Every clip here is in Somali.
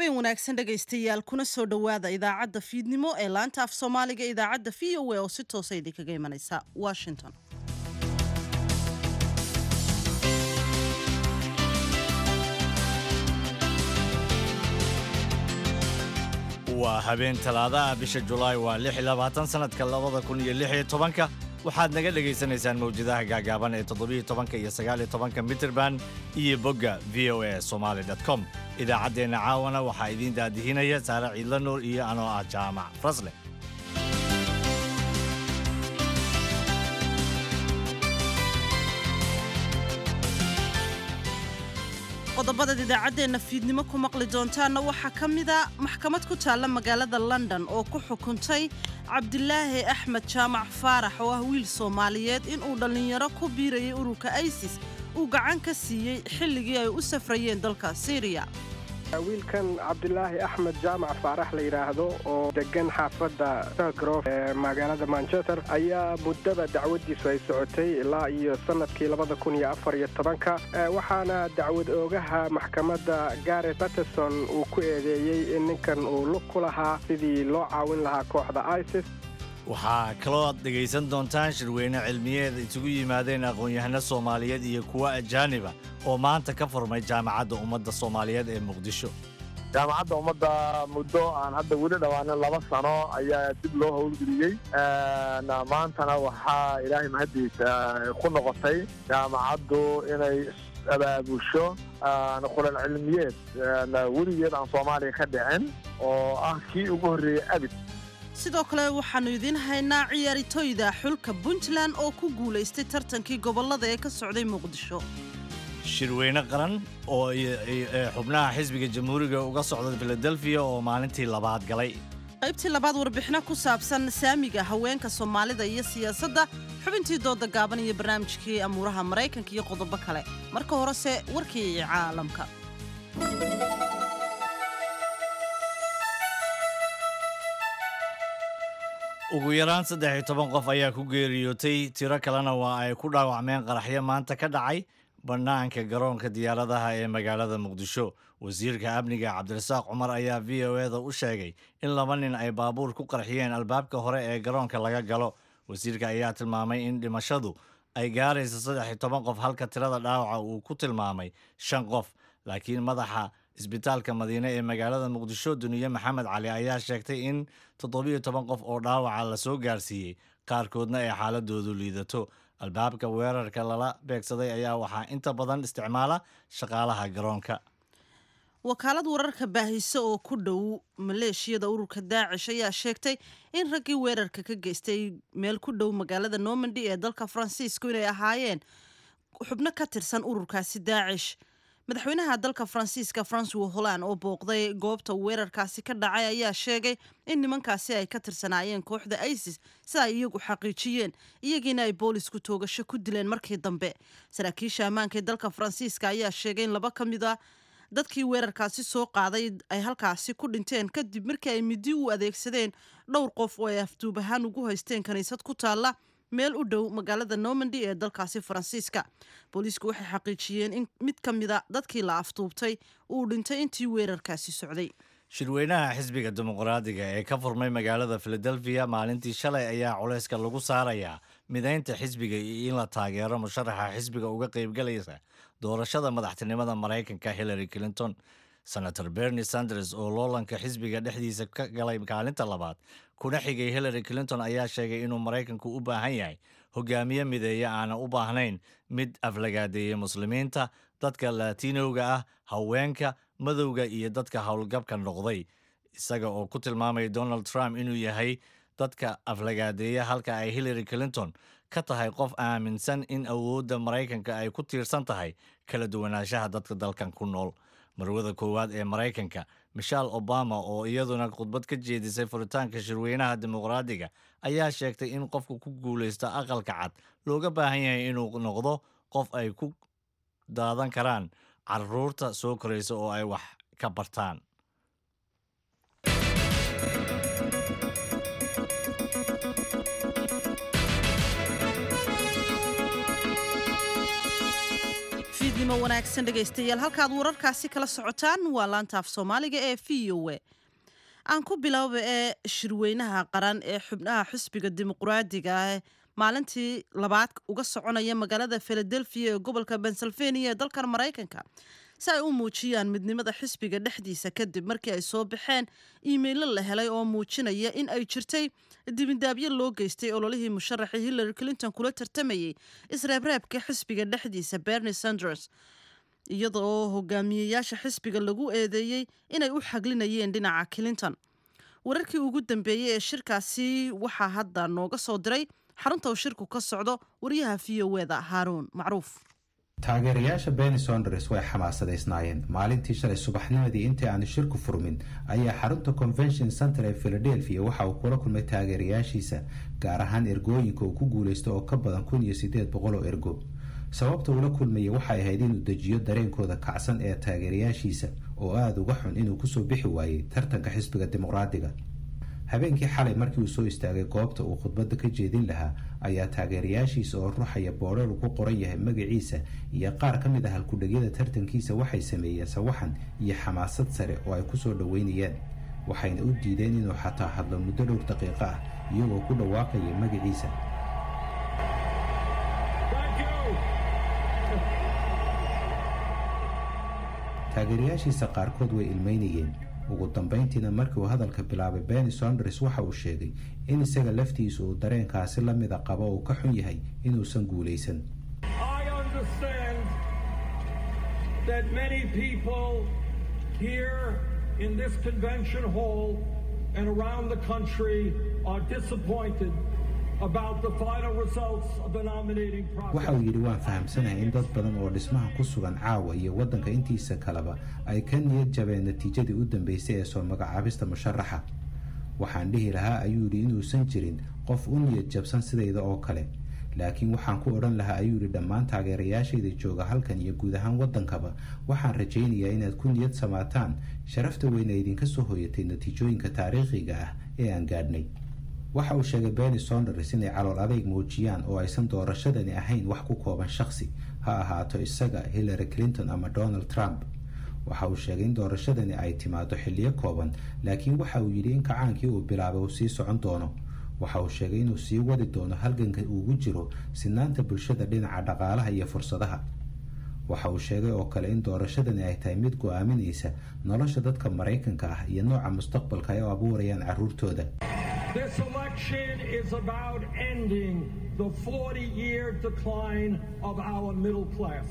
habeen wanaagsan dhegaystayaal kuna soo dhowaada idaacadda fiidnimo ee laanta af soomaaliga idaacadda v o a oo si toosa idinkaga imanaysa washington waa habeen talaadaha bisha julaay waa lix iyo labaatan sanadka labada kun iyo lix iyo tobanka waxaad naga dhegaysanaysaan mawjadaha gaagaaban ee toddobiyo tobanka iyo sagaaliyo tobanka mitirban iyo bogga v o a somaali com idaacaddeenna caawana waxaa idiin daadihinaya saare ciidla nuur iyo anoo ah jaamac frasle qodobadaad idaacaddeenna fiidnimo ku maqli doontaanna waxaa ka mida maxkamad ku taalla magaalada london oo ku xukuntay cabdilaahi axmed jaamac faarax oo ah wiil soomaaliyeed inuu dhallinyaro ku biirayay ururka isis uu gacan ka siiyey xilligii ay u safrayeen dalka syriya wiilkan cabdilaahi axmed jaamac faarax la yidhaahdo oo degan xaafadda selgrof ee magaalada manchester ayaa muddada dacwadiisu ay socotay ilaa iyo sanadkii labada kun iyo afar iyo tobanka waxaana dacwad oogaha maxkamadda garet baterson uu ku eedeeyey in ninkan uu lug ku lahaa sidii loo caawin lahaa kooxda isis waxaa kaloo aad dhegaysan doontaan shirweyne cilmiyeed isugu yimaadeen aqoon-yahano soomaaliyeed iyo kuwa ajaaniba oo maanta ka furmay jaamacadda ummadda soomaaliyeed ee muqdisho jaamacadda ummadda muddo aan hadda weli dhawaanin laba sano ayaa dib loo howlgeliyey maantana waxaa ilaahay mahaddiisa ku noqotay jaamacaddu inay abaabusho kulan cilmiyeed weligeed aan soomaaliya ka dhicin oo ah kii ugu horreeyey abid sidoo kale waxaannu idiin haynaa ciyaaritoyda xulka puntland oo ku guulaystay tartankii gobollada ee ka socday muqdisho shirweyne qaran oo xubnaha xisbiga jamhuuriga uga socda filadelfiya oo maalintii labaad galay qaybtii labaad warbixino ku saabsan saamiga haweenka soomaalida iyo siyaasadda xubintii dooda gaaban iyo barnaamijkii amuuraha maraykanka iyo qodobo kale marka horese warkii caalamka ugu yaraan saddex iyo toban qof ayaa ku geeriyootay tiro kalena waa ay ku dhaawacmeen qaraxyo maanta ka dhacay bannaanka garoonka diyaaradaha ee magaalada muqdisho wasiirka amniga cabdirasaaq cumar ayaa v o eda u sheegay in laba nin ay baabuur ku qarxiyeen albaabka hore ee garoonka laga galo wasiirka ayaa tilmaamay in dhimashadu ay gaarayso saddex iyo toban qof halka tirada dhaawaca uu ku tilmaamay shan qof laakiin madaxa isbitaalka madiine ee magaalada muqdisho duniye maxamed cali ayaa sheegtay in toddobiyo toban qof oo dhaawaca la soo gaarsiiyey qaarkoodna ay xaaladoodu liidato albaabka weerarka lala beegsaday ayaa waxaa inta badan isticmaala shaqaalaha garoonka wakaalad wararka baahise oo ku dhow maleeshiyada ururka daacish ayaa sheegtay in raggii weerarka ka geystay meel ku dhow magaalada normandy ee dalka faransiisku inay ahaayeen xubno ka tirsan ururkaasi daacish madaxweynaha dalka faransiiska francois holland oo booqday goobta weerarkaasi ka dhacay ayaa sheegay in nimankaasi ay ka tirsanaayeen kooxda isis sida ay iyagu xaqiijiyeen iyagiina ay boolisku toogasho ku dileen markii dambe saraakiisha ammaanka ee dalka faransiiska ayaa sheegay in laba ka mid a dadkii weerarkaasi soo qaaday ay halkaasi ku dhinteen kadib markii ay midi u adeegsadeen dhowr qof oo ay afduub ahaan ugu haysteen kiniisad ku taalla meel u dhow magaalada normandy ee dalkaasi faransiiska booliisku waxay xaqiijiyeen in mid ka mida dadkii la afduubtay uu dhintay intii weerarkaasi socday shirweynaha xisbiga dimuqraadiga ee ka furmay magaalada filadelfiya maalintii shalay ayaa culayska lagu saarayaa midaynta xisbiga iyo in la taageero musharaxa xisbiga uga qaybgalaysa doorashada madaxtinimada maraykanka hillary clinton senator bernie sanders oo loolanka xisbiga dhexdiisa ka galay kaalinta labaad kuna xigay hillary clinton ayaa sheegay inuu maraykanku u baahan yahay hogaamiye mideeya aanan u baahnayn mid aflagaadeeya muslimiinta dadka latinowga ah haweenka madowga iyo dadka howlgabka noqday isaga oo ku tilmaamaya donald trump inuu yahay dadka aflagaadeeya halka ay hillary clinton ka tahay qof aaminsan in awoodda maraykanka ay ku tiirsan tahay kala duwanaanshaha dadka dalkan ku nool marwada koowaad ee maraykanka michelle obama oo iyaduna khudbad ka jeedisay furitaanka shirweynaha dimuqraadiga ayaa sheegtay in qofka ku guulaysta aqalka cad looga baahan yahay inuu noqdo qof ay ku daadan karaan caruurta soo koraysa oo ay wax ka bartaan fiidnimo wanaagsan dhegaystayaal halkaad wararkaasi kala socotaan waa laantaaf soomaaliga ee v o a aan ku bilowba ee shirweynaha qaran ee xubnaha xisbiga dimuqraadiga ah maalintii labaad uga soconaya magaalada philadelphia ee gobolka pennsylvania ee dalkan maraykanka si ay u muujiyaan midnimada xisbiga dhexdiisa kadib markii ay soo baxeen iimaylo la helay oo muujinaya in ay jirtay dibindaabyo loo geystay ololihii musharaxii hillary clinton kula tartamayay isreebreebka xisbiga dhexdiisa bernie sanders iyada oo hogaamiyeyaasha xisbiga lagu eedeeyey inay u xaglinayeen dhinaca clinton wararkii ugu dambeeyey ee shirkaasi waxaa hadda nooga soo diray xarunta uu shirku ka socdo wariyaha v o eda haaruun macruuf taageerayaasha beni sonders way xamaasadaysnaayeen maalintii shalay subaxnimadii intii aanu shirku furmin ayaa xarunta convention center ee philadelphia waxa uu kula kulmay taageerayaashiisa gaar ahaan ergooyinka uu ku guulaysto oo ka badan kun iyo sideed boqol oo ergo sababta uula kulmayay waxay ahayd inuu dejiyo dareenkooda kacsan ee taageerayaashiisa oo aada uga xun inuu kusoo bixi waayey tartanka xisbiga dimuqraadiga habeenkii xalay markii uu soo istaagay goobta uu khudbadda ka jeedin lahaa ayaa taageerayaashiisa oo ruuxaya boodhar uu ku qoran yahay magaciisa iyo qaar ka mid ah halkudhegyada tartankiisa waxay sameeyeen sawaxan iyo xamaasad sare oo ay kusoo dhoweynayaan waxayna u diideen inuu xataa hadlo muddo dhowr daqiiqo ah iyagoo ku dhawaaqaya magaciisa taageerayaashiisa qaarkood way ilmeynayeen ugu dambeyntiina markii uu hadalka bilaabay beni sonders waxa uu sheegay in isaga laftiisu uu dareenkaasi la mida qabo uu ka xun yahay inuusan guulaysan waxa uu yidhi waan fahamsanahay in dad badan oo dhismaha ku sugan caawa iyo waddanka intiisa kaleba ay ka niyad jabeen natiijadii u dambeysay ee soo magacaabista musharaxa waxaan dhihi lahaa ayuu yidhi inuusan jirin qof u niyad jabsan sidayda oo kale laakiin waxaan ku odhan lahaa ayuu yidhi dhammaan taageerayaashayda jooga halkan iyo guud ahaan waddankaba waxaan rajaynayaa inaad ku niyad samaataan sharafta weyna idinka soo hoyatay natiijooyinka taariikhiga ah ee aan gaadhnay waxa uu sheegay beni sonders inay calool adeyg muujiyaan oo aysan doorashadani ahayn wax ku kooban shakhsi ha ahaato isaga hillary clinton ama donald trump waxa uu sheegay in doorashadani ay timaado xilliyo kooban laakiin waxa uu yidhi in kacaankii uu bilaabay uu sii socon doono waxa uu sheegay inuu sii wadi doono halganka uugu jiro sinaanta bulshada dhinaca dhaqaalaha iyo fursadaha waxa uu sheegay oo kale in doorashadani ay tahay mid go-aaminaysa nolosha dadka maraykanka ah iyo nooca mustaqbalka ay u abuurayaan caruurtooda This election is about ending the 40 year decline of our middle class.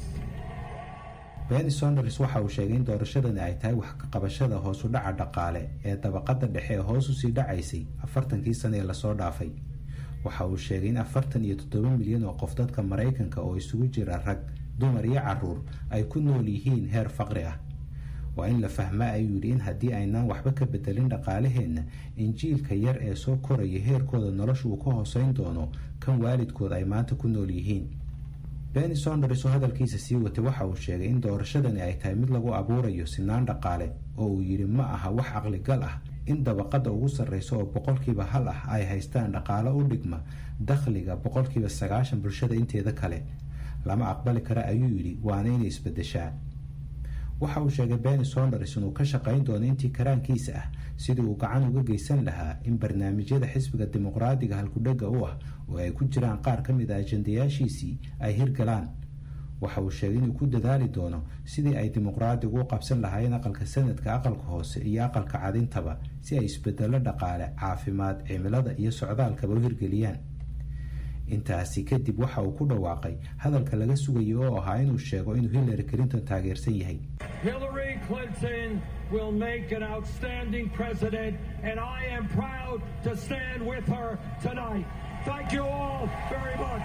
beni sonders waxa uu sheegay in doorashadani ay tahay wax ka qabashada hoos u dhaca dhaqaale ee dabaqada dhexe ee hoos usii dhacaysay afartankii sane ee lasoo dhaafay waxa uu sheegay in afartan iyo toddoba milyan oo qof dadka maraykanka oo isugu jira rag dumar iyo caruur ay ku nool yihiin heer faqri ah waa in la fahmaa ayuu yidhi in haddii aynaan waxba ka bedelin dhaqaalaheenna injiilka yar ee soo koraya heerkooda nolosha uu ka hooseyn doono kan waalidkood ay maanta ku nool yihiin beni sonders oo hadalkiisa sii watay waxa uu sheegay in doorashadani ay tahay mid lagu abuurayo sinaan dhaqaale oo uu yidhi ma aha wax caqligal ah in dabaqada ugu sarreysa oo boqolkiiba hal ah ay haystaan dhaqaalo u dhigma dakhliga boqolkiiba sagaashan bulshada inteeda kale lama aqbali kara ayuu yidhi waana inay isbedeshaa waxa uu sheegay beni sonders inuu ka shaqayn doono intii karaankiisa ah sidii uu gacan uga geysan lahaa in barnaamijyada xisbiga dimuqraadiga halkudhega u ah oo ay ku jiraan qaar ka mid a ajandayaashiisii ay hirgalaan waxa uu sheegay inuu ku dadaali doono sidii ay dimuqraadigu u qabsan lahaayeen aqalka sanadka aqalka hoose iyo aqalka cadintaba si ay isbedelo dhaqaale caafimaad cimilada iyo socdaalkaba u hirgeliyaan intaasi kadib waxa uu ku dhawaaqay hadalka laga sugayay oo ahaa inuu sheego inuu hillary clinton taageersan yahay Hillary Clinton will make an outstanding president, and I am proud to stand with her tonight. Thank you all very much.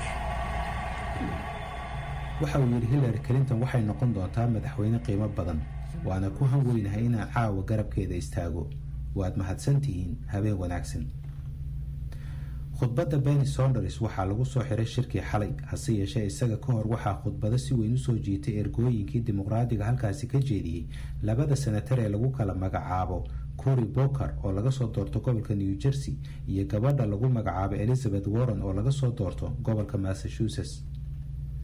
waxa uu yidhi hillary clinton waxay noqon doontaa madaxweyne qiimo badan waana ku han weynahay inaan caawa garabkeeda istaago waad mahadsantihiin habeen wanaagsan khudbadda beni sonders waxaa lagu soo xiray shirkii xalay hase yeeshee isaga ka hor waxaa khudbado si weyn usoo jiitay ergooyinkii dimuqraadiga halkaasi ka jeediyey labada senatar ee lagu kala magacaabo cory boker oo laga soo doorto gobolka new jersey iyo gabadha lagu magacaabo elizabeth warren oo laga soo doorto gobolka massachusetts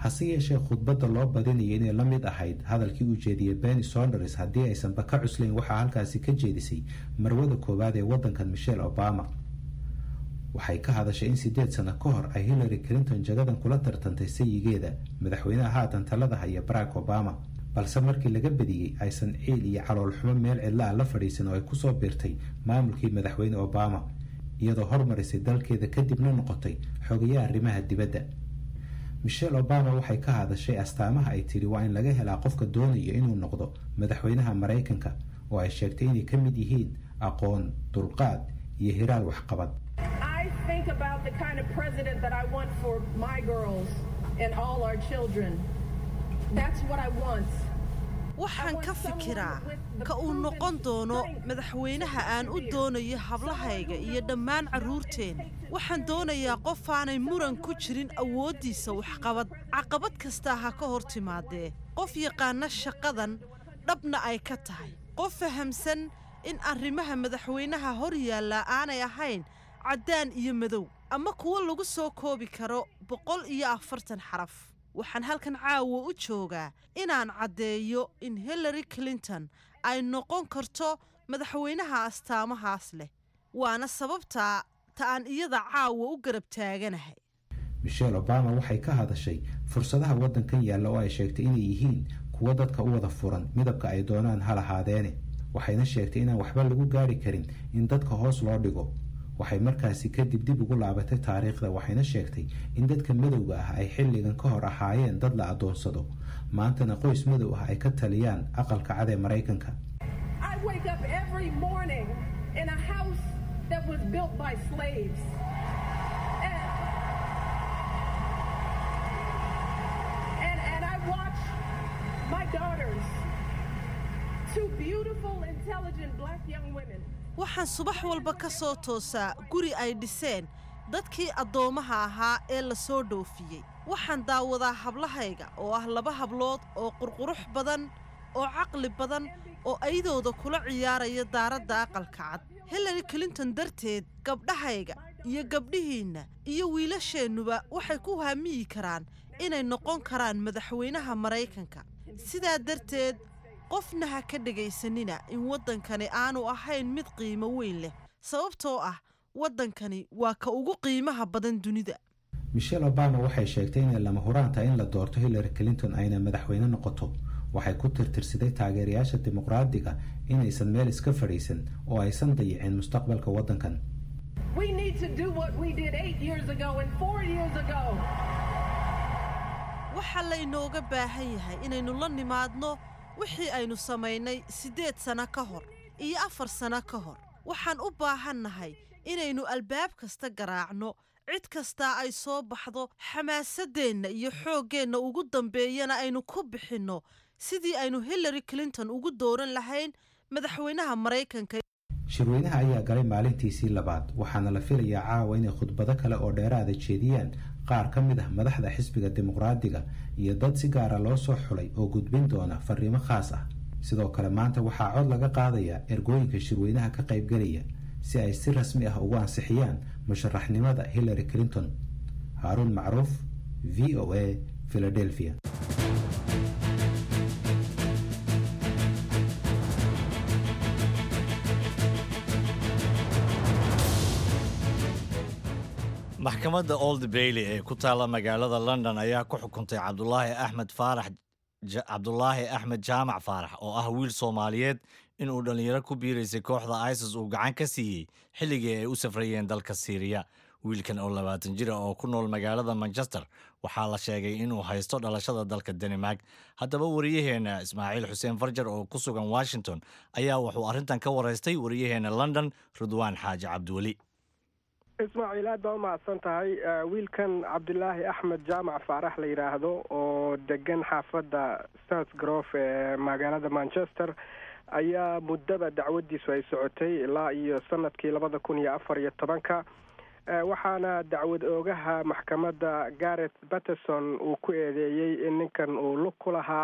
hase yeeshee khudbadda loo badinaya inay la mid ahayd hadalkii uu jeediyey benny sonders haddii aysanba ka cuslayn waxaa halkaasi ka jeedisay marwada koowaad ee waddankan michelle obama waxay ka hadashay in sideed sano ka hor ay hillary clinton jagadan kula tartantay sayigeeda madaxweynaha haatan talada haya barack obama balse markii laga badiyey aysan ciil iyo caloolxumo meel cidla a la fadhiisan oo ay kusoo biirtay maamulkii madaxweyne obama iyadoo hormarisay dalkeeda kadibna noqotay xogayaha arrimaha dibadda michelle obama waxay ka hadashay astaamaha ay tiri waa in laga helaa qofka doonaya inuu noqdo madaxweynaha maraykanka oo ay sheegtay inay ka mid yihiin aqoon dulqaad iyo hiraal waxqabad I think about the kind of president that I want for my girls and all our children. That's what I want. waxaan ka fikiraa ka uu noqon doono madaxweynaha aan u doonayo hablahayga iyo dhammaan carruurteenna waxaan doonayaa qof aanay muran ku jirin awooddiisa waxqabad caqabad kastaa ha ka hor timaadee qof yaqaana shaqadan dhabna ay ka tahay qof fahamsan in arrimaha madaxweynaha hor yaallaa aanay ahayn caddaan iyo madow ama kuwo lagu soo koobi karo boqol iyo afartan xaraf waxaan halkan caawa u joogaa inaan caddeeyo in hillary clinton ay noqon karto madaxweynaha astaamahaas leh waana sababtaa ta aan iyada caawa u garab taaganahay michelle obama waxay ka hadashay fursadaha waddankan yaalla oo ay sheegtay inay yihiin kuwo dadka u wada furan midabka ay doonaan ha lahaadeene waxayna sheegtay inaan waxba lagu gaari karin in dadka hoos loo dhigo waxay markaasi kadib dib ugu laabatay taariikhda waxayna sheegtay in dadka madowga ah ay xilligan ka hor ahaayeen dad la addoonsado maantana qoys madow ah ay ka taliyaan aqalka cad ee maraykanka I wake up every morning in a house that was built by slaves. And, and, and I watch my daughters, two beautiful, intelligent black young women. waxaan subax walba ka soo toosaa guri ay dhiseen dadkii addoommaha ahaa ee la soo dhoofiyey waxaan daawadaa hablahayga oo ah laba hablood oo qurqurux badan oo caqli badan oo aydooda kula ciyaaraya daaradda aqalka cad hillary clinton darteed gabdhahayga iyo gabdhihiinna iyo wiilasheennuba waxay ku hamiyi karaan inay noqon karaan madaxweynaha maraykanka sidaa darteed qofna ha ka dhegaysanina in waddankani aanu ahayn mid qiimo weyn leh sababtoo ah waddankani waa ka ugu qiimaha badan dunida michelle obama waxay sheegtay inay lama huraan tahay in la doorto hillary clinton ayna madaxweyne noqoto waxay ku tirtirsaday taageerayaasha dimuqraadiga inaysan meel iska fadhiisan oo aysan dayicin mustaqbalka waddankan We need to do what we did eight years ago and four years ago. waxaa laynooga baahan yahay inaynu la nimaadno wixii aynu samaynay siddeed sanno ka hor iyo afar sanno ka hor waxaan u baahannahay inaynu albaab kasta garaacno cid kastaa ay soo baxdo xamaasaddeenna iyo xooggeenna ugu dambeeyana aynu ku bixinno sidii aynu hillary clinton ugu dooran lahayn madaxweynaha maraykanka shirweynaha ayaa galay maalintiisii labaad waxaana la filayaa caawa inay khudbado kale oo dheeraada jeediyaan qaar ka mid ah madaxda xisbiga dimuqraadiga iyo dad si gaara loo soo xulay oo gudbin doona fariimo khaas ah sidoo kale maanta waxaa cod laga qaadayaa ergooyinka shirweynaha ka qaybgelaya si ay si rasmi ah ugu ansixiyaan musharaxnimada hillary clinton haaruun macruuf v o a philadelphia maxkamadda old bailey ee ku taalla magaalada london ayaa ku xukuntay cabdulaahi axmed faarax cabdulaahi axmed jaamac faarax oo ah wiil soomaaliyeed inuu dhallinyaro ku biiraysay kooxda isis uu gacan ka siiyey xilligii ay u safrayeen dalka siiriya wiilkan oo labaatan jira oo ku nool magaalada manchester waxaa la sheegay inuu haysto dhalashada dalka danimark haddaba wariyaheenna ismaaciil xuseen farjar oo ku sugan washington ayaa wuxuu arrintan ka waraystay wariyaheenna london ridwaan xaaji cabdiweli ismaaciil aad baa umahadsan tahay wiilkan cabdilaahi axmed jaamac faarax la yidhaahdo oo degan xaafadda south grove ee magaalada manchester ayaa muddaba dacwadiisu ay socotay ilaa iyo sanadkii labada kun iyo afar iyo tobanka waxaana dacwad oogaha maxkamadda gareth batterson uu ku eedeeyey in ninkan uu lug ku lahaa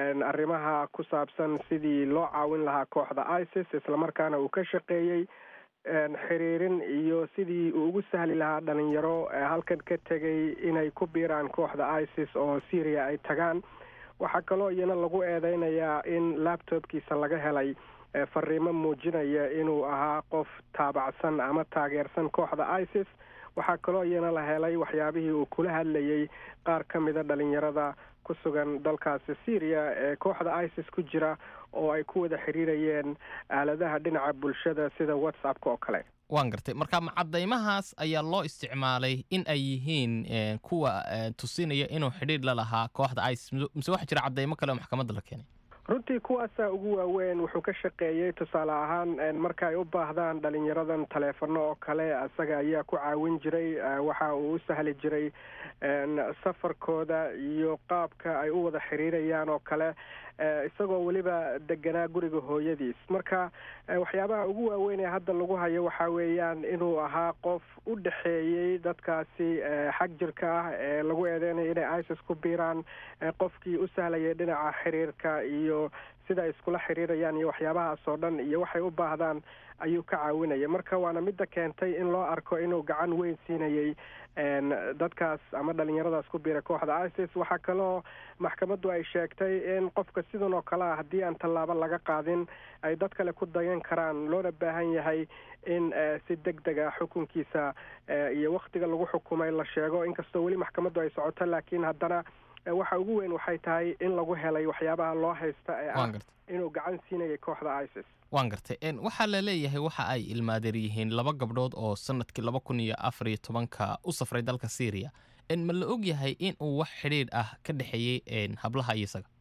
arrimaha ku saabsan sidii loo caawin lahaa kooxda isis islamarkaana uu ka shaqeeyey xiriirin iyo sidii uu ugu sahli lahaa dhalinyaro halkan ka tegay inay ku biiraan kooxda isis oo syria ay tagaan waxaa kaloo iyana lagu eedeynayaa in laptopkiisa laga helay fariimo muujinaya inuu ahaa qof taabacsan ama taageersan kooxda isis waxaa kaloo iyana la helay waxyaabihii uu kula hadlayay qaar ka mida dhalinyarada ku sugan dalkaasi syria ee kooxda isis ku jira oo ay ku wada xiriirayeen aaladaha dhinaca bulshada sida whatsappka oo kale waan gartay marka macadaymahaas ayaa loo isticmaalay in ay yihiin kuwa tusinaya inuu xidhiidh la lahaa kooxda isis mise waxaa jira cadaymo kale oo maxkamadda la keenay runtii kuwaasaa ugu waaweyn wuxuu ka shaqeeyey tusaale ahaan marka ay u baahdaan dhalinyaradan taleefano oo kale isaga ayaa ku caawin jiray waxa uu u sahli jiray safarkooda iyo qaabka ay u wada xiriirayaan oo kale isagoo weliba deganaa guriga hooyadiis marka waxyaabaha ugu waaweyn ee hadda lagu hayo waxaa weeyaan inuu ahaa qof u dhexeeyey dadkaasi xag jirka ah ee lagu eedeynayo inay isis ku biiraan qofkii u sahlayay dhinaca xiriirka iyo sida ay iskula xiriirayaan iyo waxyaabahaas oo dhan iyo waxay u baahdaan ayuu ka caawinaya marka waana midda keentay in loo arko inuu gacan weyn siinayay dadkaas ama dhalinyaradaas ku biira kooxda isis waxaa kaloo maxkamaddu ay sheegtay in qofka sidan oo kale ah haddii aan tallaabo laga qaadin ay dad kale ku dayan karaan loona baahan yahay in si deg deg ah xukunkiisa iyo waktiga lagu xukumay la sheego inkastoo weli maxkamaddu ay socoto laakiin haddana waxa ugu weyn waxay tahay in lagu helay waxyaabaha loo haysta ee ah inuu gacan siinayay kooxda isis waan gartay waxaa la leeyahay waxa ay ilmaadeer yihiin laba gabdhood oo sanadkii laba kun iyo afar iyo tobanka u safray dalka syria ma la og yahay in uu wax xidhiidh ah ka dhexeeyey hablaha iyo isaga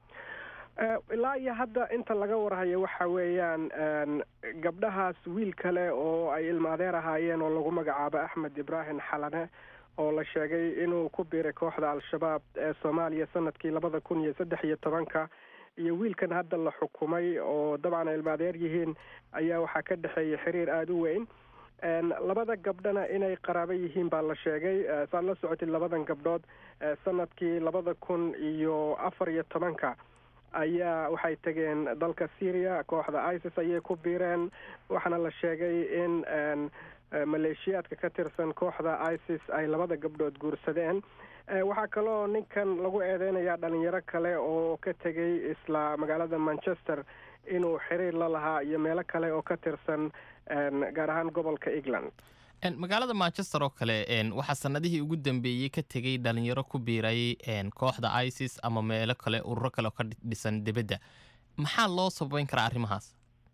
ilaa iyo hadda inta laga warhayo waxa weeyaan gabdhahaas wiil kale oo ay ilmaadeer ahaayeen oo lagu magacaabo axmed ibraahim xalane oo la sheegay inuu ku biiray kooxda al-shabaab ee soomaaliya sanadkii labada kun iyo saddex iyo tobanka iyo wiilkan hadda la xukumay oo dabcan ay ilmaadeer yihiin ayaa waxaa ka dhexeeya xiriir aada u weyn labada gabdhana inay qaraabo yihiin baa la sheegay saad la socotid labadan gabdhood sanadkii labada kun iyo afar iyo tobanka ayaa waxay tegeen dalka syria kooxda isis ayay ku biireen waxaana la sheegay in maleeshiyaadka ka tirsan kooxda isis ay labada gabdhood guursadeen waxaa kaloo ninkan lagu eedeynayaa dhalinyaro kale oo ka tegay isla magaalada manchester inuu xiriir la lahaa iyo meelo kale oo ka tirsan gaar ahaan gobolka england magaalada manchester oo kale waxaa sanadihii ugu dambeeyey ka tegay dhalinyaro ku biiray kooxda isis ama meelo kale ururo kale oo ka dhisan dibadda maxaa loo sababeyn karaa arrimahaas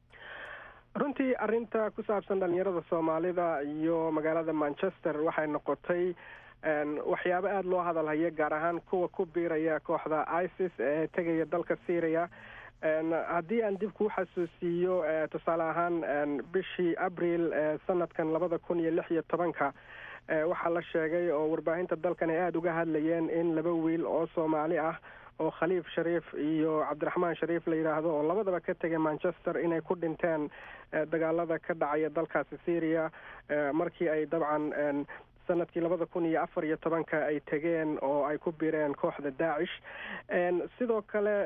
runtii arrinta ku saabsan dhalinyarada soomaalida iyo magaalada manchester waxay noqotay waxyaabo aada loo hadalhaya gaar ahaan kuwa ku biiraya kooxda isis ee tegaya dalka syria haddii aan dib kuu xasuusiiyo tusaale ahaan bishii abril sanadkan labada kun iyo lix iyo tobanka waxaa la sheegay oo warbaahinta dalkan ay aada uga hadlayeen in laba wiil oo soomaali ah oo khaliif shariif iyo cabdiraxmaan shariif la yidhaahdo oo labadaba ka tegay manchester inay ku dhinteen dagaalada ka dhacaya dalkaasi syria markii ay dabcan sanadkii labada kun iyo afar iyo tobanka ay tegeen oo ay ku biireen kooxda daacish sidoo kale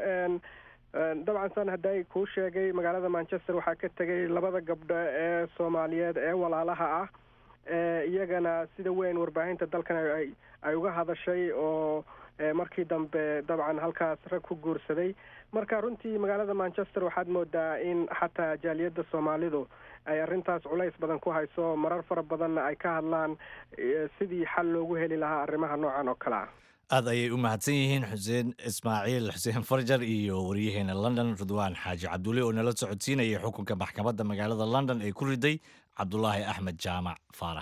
dabcan san hadday kuu sheegay magaalada manchester waxaa ka tegay labada gabdho ee soomaaliyeed ee walaalaha ah iyagana sida weyn warbaahinta dalkan ay uga hadashay oo markii dambe dabcan halkaas rag ku guursaday marka runtii magaalada manchester waxaad moodaa in xataa jaaliyadda soomaalidu ay arrintaas culays badan ku hayso marar fara badanna ay ka hadlaan sidii xal loogu heli lahaa arrimaha noocan oo kale ah aada ayay u mahadsan yihiin xuseen ismaaciil xuseen farjar iyo waryaheena london ridwaan xaaji cabdulle oo nala socodsiinaya xukunka maxkamadda magaalada london ee ku riday cabdulaahi axmed jaamac faarax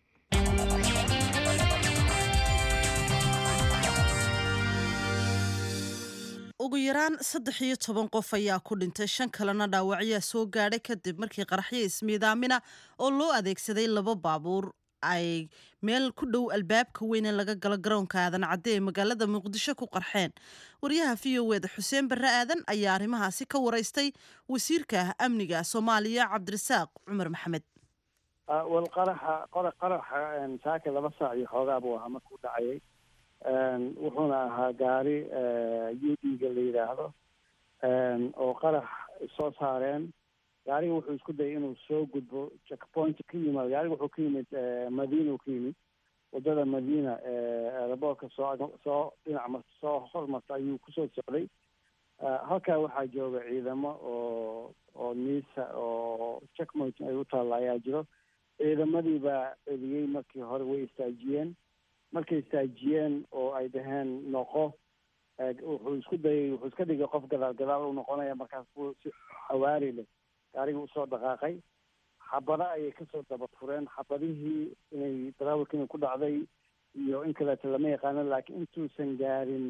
ugu yaraan saddex iyo toban qof ayaa ku dhintay shan kalena dhaawacyaa soo gaadhay kadib markii qaraxyo ismiidaamina oo loo adeegsaday laba baabuur ay meel ku dhow albaabka weyn ee laga galo garoonka aadan cadde ee magaalada muqdisho ku qarxeen waryaha v o eda xuseen barre aadan ayaa arrimahaasi ka waraystay wasiirka amniga soomaaliya cabdirasaaq cumar maxamed wal qaraxa qaraxa saaka laba saac iyo xoogaa buu ahaa markuu dhacayay wuxuuna ahaa gaari u d ga la yidhaahdo oo qarax soo saareen gaariga wuxuu isku dayay inuu soo gudbo checkpoint ka yimaado gaariga wuxuu ka yimid madiina uu ka yimid wadada madiina eeraboorka soo soo dhinac mar soo hormarta ayuu kusoo socday halkaa waxaa jooga ciidamo oo oo niisa oo checkpoint ay u taalla ayaa jiro ciidamadii baa celiyey markii hore way istaajiyeen markay istaajiyeen oo ay dhaheen noqo wuxuu isku dayay wuxuu iska dhigay qof gadaal gadaal u noqonaya markaas buu si xawaari leh gaariga usoo dhaqaaqay xabado ayay kasoo daba fureen xabadihii inay darawalka inay ku dhacday iyo in kaleeto lama yaqaano laakiin intuusan gaarin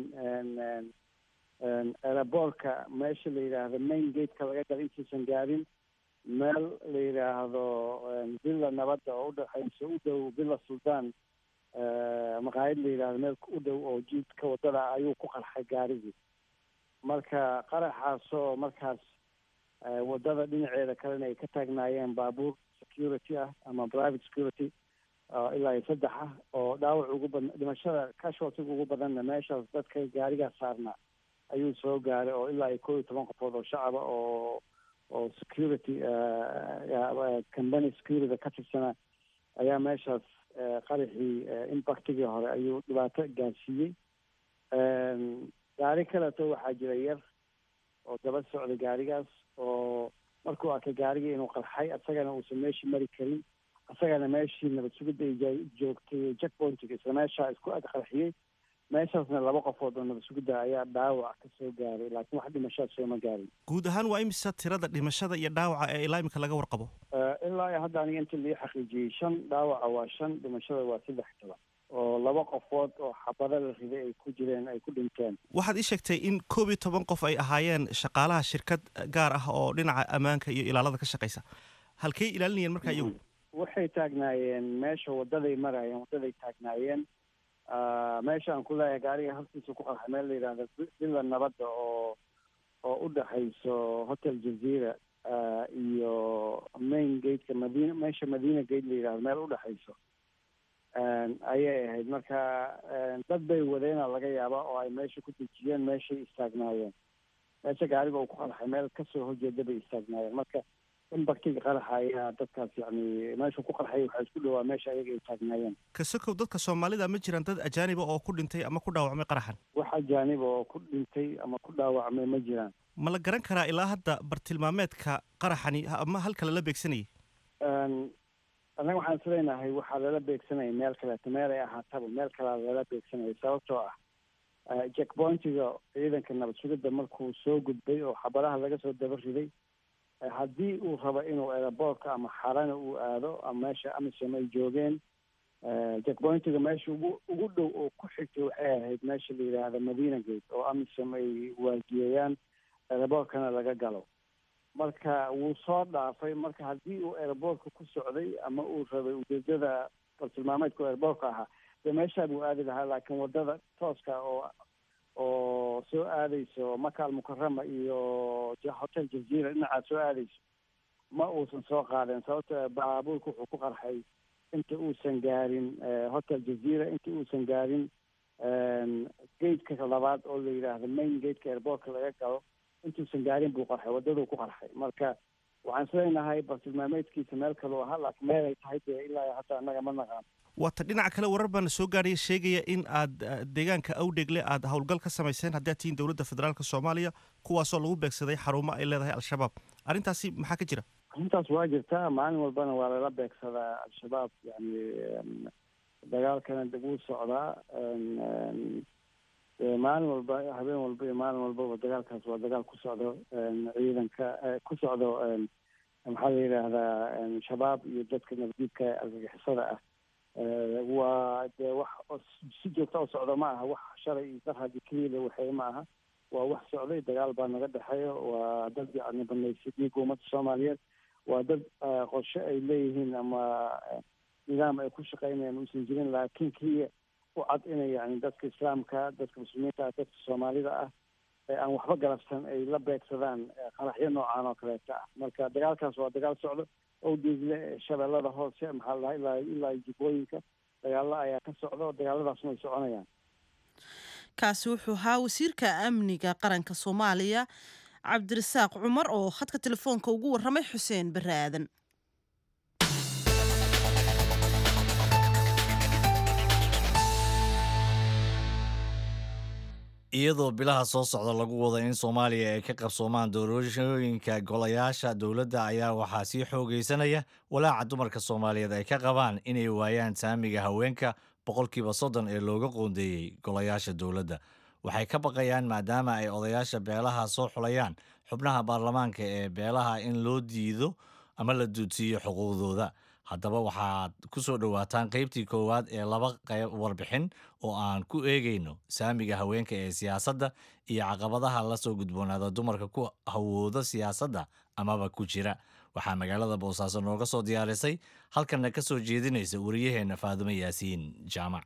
aeroboortka meesha la yidhaahdo main gateka laga gala intuusan gaarin meel la yidhaahdo villa nabadda oo udhexayso u dhow villa sultan maqaayad la yidhahdo meel u dhow oo jiidka wadada ayuu ku qarxay gaarigii marka qaraxaasoo markaas wadada dhinaceeda kalena ay ka taagnaayeen baabuur security ah ama private security ilaa iyo saddex ah oo dhaawac ugu badan dhimashada casualtiga ugu badanna meeshaas dadka gaarigaas saarnaa ayuu soo gaaray oo ilaa iyo kow iyo toban qofood oo shacaba oo oo security company security ka tirsana ayaa meeshaas qaraxii impactigii hore ayuu dhibaato gaarsiiyey gaari kaleeto waxaa jira yar oo daba socday gaarigaas oo markuu arkay gaarigii inuu qarxay isagana uusan meeshii mari karin isagana meeshii nabad sugidda ay joogtay checkpointiga isla meeshaa isku ag qarxiyey meeshaasna laba qofood oo nabad sugidda ayaa dhaawac ka soo gaaray laakiin wax dhimashaa sooma gaarin guud ahaan waa imisa tirada dhimashada iyo dhaawaca ee ilaa imika laga warqabo ilaa iyo hadda aniga inta lii xaqiijiyey shan dhaawaca waa shan dhimashada waa saddex toban oo laba qofood oo xabado la riday ay ku jireen ay ku dhinteen waxaad ii sheegtay in koob iyo toban qof ay ahaayeen shaqaalaha shirkad gaar ah oo dhinaca ammaanka iyo ilaalada ka shaqaysa halkay ilaalinayeen markaa iyagu waxay taagnaayeen meesha wadaday maraayeen wadaday taagnaayeen meesha aan ku leeyahay gaariga halkiisa ku qarxay meel la yidhahdo villa nabadda oo oo u dhexayso hotel jazeera iyo main gateka madiina meesha madiina gate la yidhahdo meel u dhexayso ayay ahayd marka dad bay wadeena laga yaaba oo ay meesha ku dejiyeen meeshay istaagnaayeen meesha gaariga uu ku qarxay meel kasoo horjeeda bay istaagnaayeen marka impactiga qaraxa ayaa dadkaas yani meeshu ku qarxay waxaa isku dhowaa meesha ayaga ay taagnaayeen kasokow dadka soomaalida ma jiraan dad ajaaniba oo ku dhintay ama ku dhaawacmay qaraxan wax ajaaniba oo ku dhintay ama ku dhaawacmay ma jiraan ma la garan karaa ilaa hadda bartilmaameedka qaraxani ama halka lala beegsanayay annaga waxaan islenahay waxaa lala beegsanaya meel kaleeto meel ay ahaataba meel kalea lala beegsanaya sababtoo ah checkpointiga ciidanka nabad sugidda markuu soo gudbay oo xabadaha laga soo daba riday haddii uu rabo inuu aeroboortka ama xarana uu aado ama meesha amisom ay joogeen checkpointiga meesha ugu ugu dhow oo ku xigtay waxay ahayd meesha la yidhaahda madina gate oo amisom ay waardiyeeyaan aeroboortkana laga galo marka wuu soo dhaafay marka haddii uu aeroboortka ku socday ama uu rabay ujeedada bartilmaameedka aeroboortka ahaa dee meeshaa buu aadi lahaa laakiin wadada tooska oo oo soo aadayso maka almukarama iyo hotel jazeera dhinacaad soo aadayso ma uusan soo qaadeen sababto baabuurka wuxuu ku qarxay inta uusan gaarin hotel jazeera inta uusan gaarin gateka labaad oo la yidhaahdo main gateka airboortka laga galo intuusan gaarin buu qarxay wadaduu ku qarxay marka waxaan islenahay bartilmaameedkiisa meel kaleu ahaa laakiin meel ay tahay dee ilaa hadda annaga ma naqaan waata dhinaca kale warar baana soo gaaraya sheegaya in aad deegaanka awdhegle aad howlgal ka samayseen haddii aad tihiin dowladda federaalk soomaaliya kuwaasoo lagu beegsaday xarumo ay leedahay al-shabaab arrintaasi maxaa ka jira arrintaas waa jirtaa maalin walbana waa lala beegsadaa al-shabaab yani dagaalkana wuu socdaa maalin walba habeen walba iyo maalin walbaba dagaalkaas waa dagaal ku socdo ciidanka ku socdo maxaa la yidhaahdaa shabaab iyo dadka nabadiidka argagixisada ah waa dee wax si joogta u socdo ma aha wax shalay iyo darhadi keliya waxay ma aha waa wax socday dagaal baa naga dhexeeyo waa dad yani banaysay dhiigga ummadda soomaaliyeed waa dad qorshe ay leeyihiin ama nidaam ay ku shaqeynayaan uusan jirin laakiin keliya u cad inay yani dadka islaamka dadka muslimiinta ah dadka soomaalida ah ee aan waxba galabsan ay la beegsadaan qaraxyo noocaan oo kaleeta ah marka dagaalkaas waa dagaal socdo owdeegle shabeellada hoose maxaa la dhaha ilaa ilaa jibooyinka dagaalo ayaa ka socdo dagaaladaasna way soconayaan kaasi wuxuu ahaa wasiirka amniga qaranka soomaaliya cabdirasaaq cumar oo khadka telefoonka ugu warramay xuseen barre aadan iyadoo bilaha soo socda lagu wada in soomaaliya ay ka qabsoomaan doorashooyinka golayaasha dowladda ayaa waxaa sii xoogaysanaya walaaca dumarka soomaaliyeed ay ka qabaan inay waayaan saamiga haweenka boqolkiiba soddon ee looga qoondeeyey golayaasha dowladda waxay ka baqayaan maadaama ay odayaasha beelaha soo xulayaan xubnaha baarlamaanka ee beelaha in loo diido ama la duudsiiyo xuquuqdooda haddaba waxaad ku soo dhowaataan qaybtii koowaad ee laba qayb warbixin oo aan ku eegayno saamiga haweenka ee siyaasadda iyo caqabadaha la soo gudboonaada dumarka ku hawooda siyaasadda amaba ku jira waxaa magaalada boosaaso nooga soo diyaarisay halkanna ka soo jeedinaysa wariyaheenna faadumo yaasiin jaamac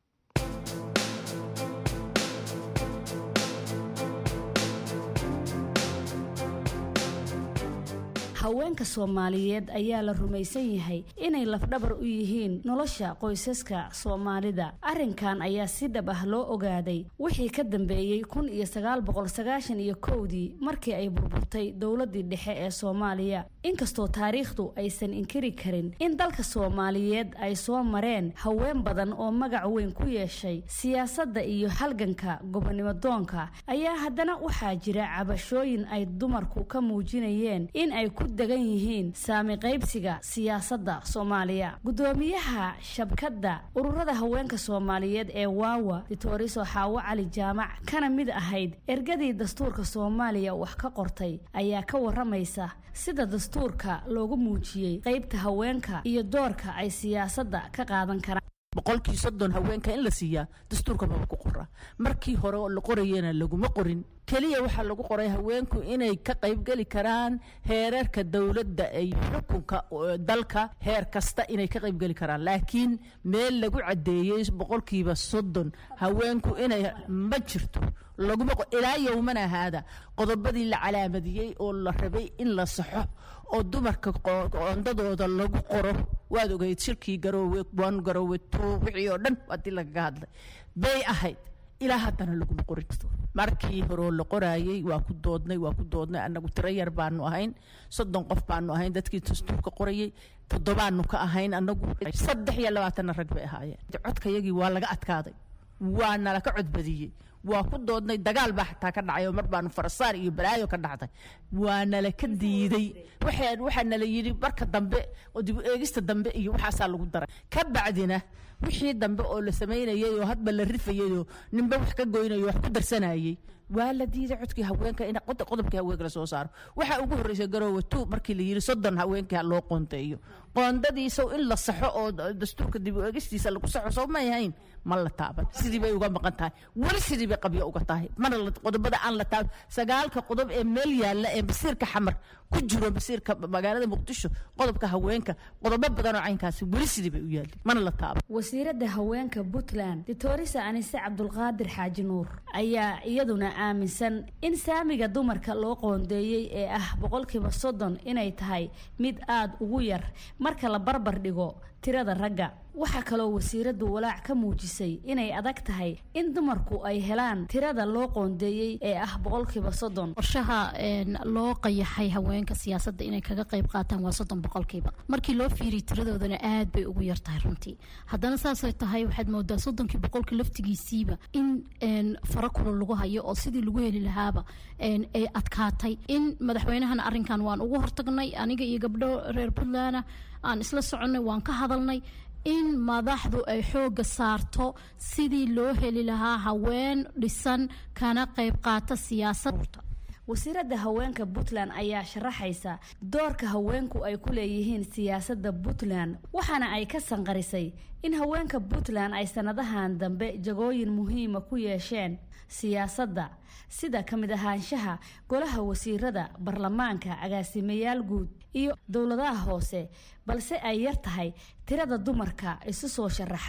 haweenka soomaaliyeed ayaa la rumaysan yahay inay lafdhabar u yihiin nolosha qoysaska soomaalida arrinkan ayaa si dhab ah loo ogaaday wixii ka dambeeyey kun iyo sagaal boqol sagaashan iyo kowdii markii ay burburtay dowladii dhexe ee soomaaliya inkastoo taariikhdu aysan inkiri karin in dalka soomaaliyeed ay soo mareen haween badan oo magac weyn ku yeeshay siyaasadda iyo halganka gobonimo doonka ayaa haddana waxaa jira cabashooyin ay dumarku ka muujinayeen in ay ku degan yihiin saami qaybsiga siyaasadda soomaaliya gudoomiyaha shabkadda ururada haweenka soomaaliyeed ee waawa ditoriso xaawo cali jaamac kana mid ahayd ergadii dastuurka soomaaliya wax ka qortay ayaa ka waramaysa sida dastuurka loogu muujiyey qaybta haweenka iyo doorka ay siyaasadda ka qaadan karaan boqolkii soddon haweenka in la siiyaa dastuurka maba ku qora markii hore oo la qorayena laguma qorin keliya waxaa lagu qoray haweenku inay ka qaybgeli karaan heerarka dowladda ay xukunka dalka heer kasta inay ka qaybgeli karaan laakiin meel lagu caddeeyey boqolkiiba soddon haweenku inay ma jirto laguma ilaa yowmana haada qodobadii la calaamadiyey oo la rabay in la saxo oo dumarka qoondadooda lagu qoro waad ogeyd shirkii garoowe wan garoowe tuu wixii oo dhan haddii lagaga hadlay bay ahayd ilaa haddana laguma qorin markii horeo la qoraayey waa ku doodnay waa ku doodnay annagu tiro yar baanu ahayn soddon qof baanu ahayn dadkii dastuurka qorayey toddobaanu ka ahayn annagu saddex iyo labaatanna rag bay ahaayeen codkayagii waa laga adkaaday waa nala ka codbadiyey waa ku doodnay dagaal baa xataa ka dhacay oo mar baanu farasaar iyo balaayo ka dhacday waa nala ka diiday waxaan waxaa nala yidhi marka dambe oo dib u eegista dambe iyo waxaasaa lagu daray ka bacdina wixii dambe oo la samaynayay oo hadba la rifayay oo ninba wax ka goynayay wax ku darsanayay waa la diiday codkii haweenka in qodobkii haweenka la soo saaro waxaa ugu horreysay garoowe two markii la yidhi soddon haweenkii loo qoonteeyo qoondadiisaw in la saxo oo dastuurka dib u eegistiisa lagu saxo soo may ahayn ma la taaban sidii bay uga maqan tahay weli sidii bay qabyo uga tahay mana qodobada aan la taaban sagaalka qodob ee meel yaalla ee basiirka xamar ku jiro basiirka magaalada muqdisho qodobka haweenka qodobo badan oo caynkaasi weli sidii bay u yaalin mana la taaban wasiiradda haweenka puntland ditorisa anise cabdulqaadir xaaji nuur ayaa iyaduna aaminsan in saamiga dumarka loo qoondeeyey ee ah boqolkiiba soddon inay tahay mid aada ugu yar marka la barbar dhigo tirada ragga waxaa kaloo wasiiraddu walaac ka muujisay inay adag tahay in dumarku ay helaan tirada loo qoondeeyey ee ah boqolkiiba soddon qorshaha loo qayaxay haweenka siyaasadda inay kaga qayb qaataan waa soddon boqolkiiba markii loo fiiriy tiradoodana aad bay ugu yar tahay runtii haddana saasay tahay waxaad moodaa soddonkii boqolkii laftigiisiiba in fara kula lagu hayo oo sidii lagu heli lahaaba ay adkaatay in madaxweynahana arrinkan waan ugu hortagnay aniga iyo gabdho reer puntlandna aan isla soconnay waan ka hadalnay in madaxdu ay xoogga saarto sidii loo heli lahaa haween dhisan kana qayb qaata siyaasadda wasiiradda haweenka puntland ayaa sharaxaysa doorka haweenku ay ku leeyihiin siyaasadda puntland waxaana ay ka sanqarisay in haweenka puntland ay sanadahan dambe jagooyin muhiima ku yeesheen siyaasadda sida ka mid ahaanshaha golaha wasiirada baarlamaanka agaasimayaal guud iyo dowladaha hoose balse ay yar tahay tirada dumarka isu soo sharaxa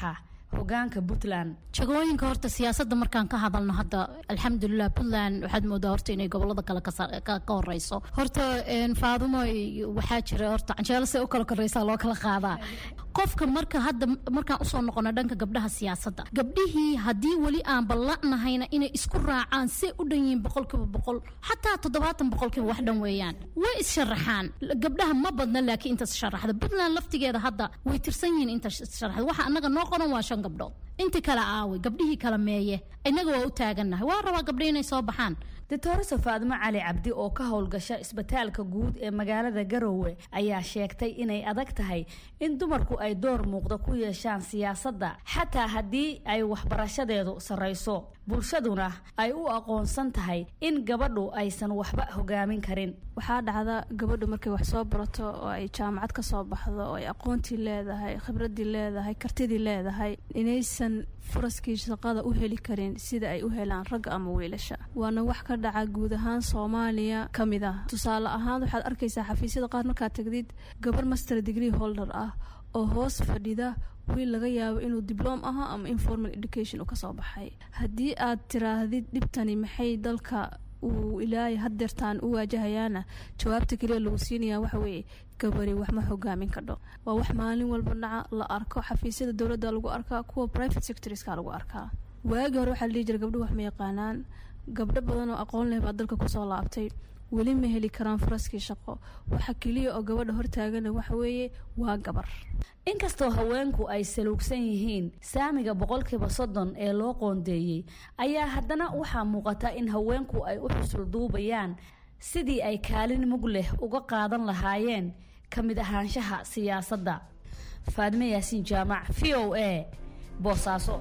hogaanka puntland jagooyinka horta siyaasadda markaan ka hadalno hadda alxamdulilah puntland waxaad moodaa horta inay gobolada kale ka sa- ka ka horeyso horta een, faadumo iyo waxaa jira horta canjeelo se u kala koreysaa loo kala qaadaa qofka marka hadda markaan usoo noqono dhanka gabdhaha siyaasadda gabdhihii haddii weli aan ballanahayna inay isku raacaan say u dhan yihiin boqolkiiba boqol xataa toddobaatan boqolkiiba wax dhan weeyaan way issharaxaan gabdhaha ma badna laakiin intaas sharaxda puntland laftigeeda hadda way tirsan yihiin inta sharaxda waxa annaga noo qoran waa shan gabdhood inti kale aaway gabdhihii kale meeye innaga waa u taagannahay waa rabaa gabdho inay soo baxaan doctoresa faadimo cali cabdi oo ka howlgasha isbitaalka guud ee magaalada garowe ayaa sheegtay inay adag tahay in dumarku ay door muuqda ku yeeshaan siyaasadda xataa haddii ay waxbarashadeedu sarrayso bulshaduna ay u aqoonsan tahay in gabadhu aysan waxba hogaamin karin waxaa dhacda gabadhu markay wax soo barato oo ay jaamacad ka soo baxdo oo ay aqoontii leedahay khibradii leedahay kartidii leedahay inaysan furaskii shaqada u heli karin sida ay u helaan ragga ama wiilasha waana wax ka dhaca guud ahaan soomaaliya ka mid ah tusaale ahaan waxaad arkaysaa xafiisyada qaar markaad tagdid gabar master degree holder ah oo hoos fadhida wiil laga yaabo inuu dibloom ahaa ama informal education uu kasoo baxay haddii aad tiraahdid dhibtani maxay dalka uu ilaahay hadeertaan u waajahayaana jawaabta keliya lagu siinayaa waxa weeye gabari wax ma hogaamin kadho waa wax maalin walba dhaca la arko xafiisyada dowladda lagu arkaa kuwa private sectorska lagu arkaa waagi hore waxaa la dhihi jira gabdhuhu wax ma yaqaanaan gabdho badan oo aqoon leh baa dalka kusoo laabtay weli ma heli karaan furaskii shaqo waxa keliya oo gabadha hortaagana waxa weeye waa gabar inkastoo haweenku ay saluugsan yihiin saamiga boqolkiiba soddon ee loo qoondeeyey ayaa haddana waxaa muuqata in haweenku ay u xusul duubayaan sidii ay kaalin mug leh uga qaadan lahaayeen ka mid ahaanshaha siyaasadda faadime yaasiin jaamac v o a boosaaso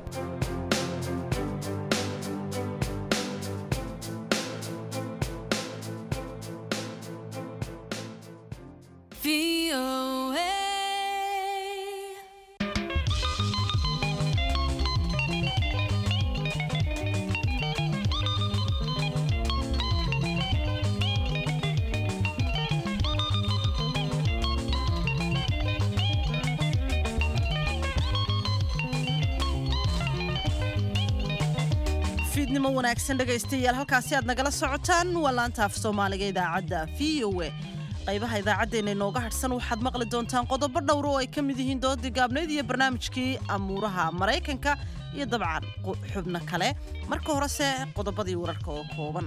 fiidnimo wanaagsan dhegaystayaal halkaasi aad nagala socotaan waa laanta af soomaaliga idaacadda v o a qaybaha idaacaddeenna inooga hadhsan waxaad maqli doontaan qodobo dhowr oo ay ka mid yihiin doodii gaabnayd iyo barnaamijkii amuuraha maraykanka iyo dabcan xubno kale marka horese qodobadii wararka oo kooban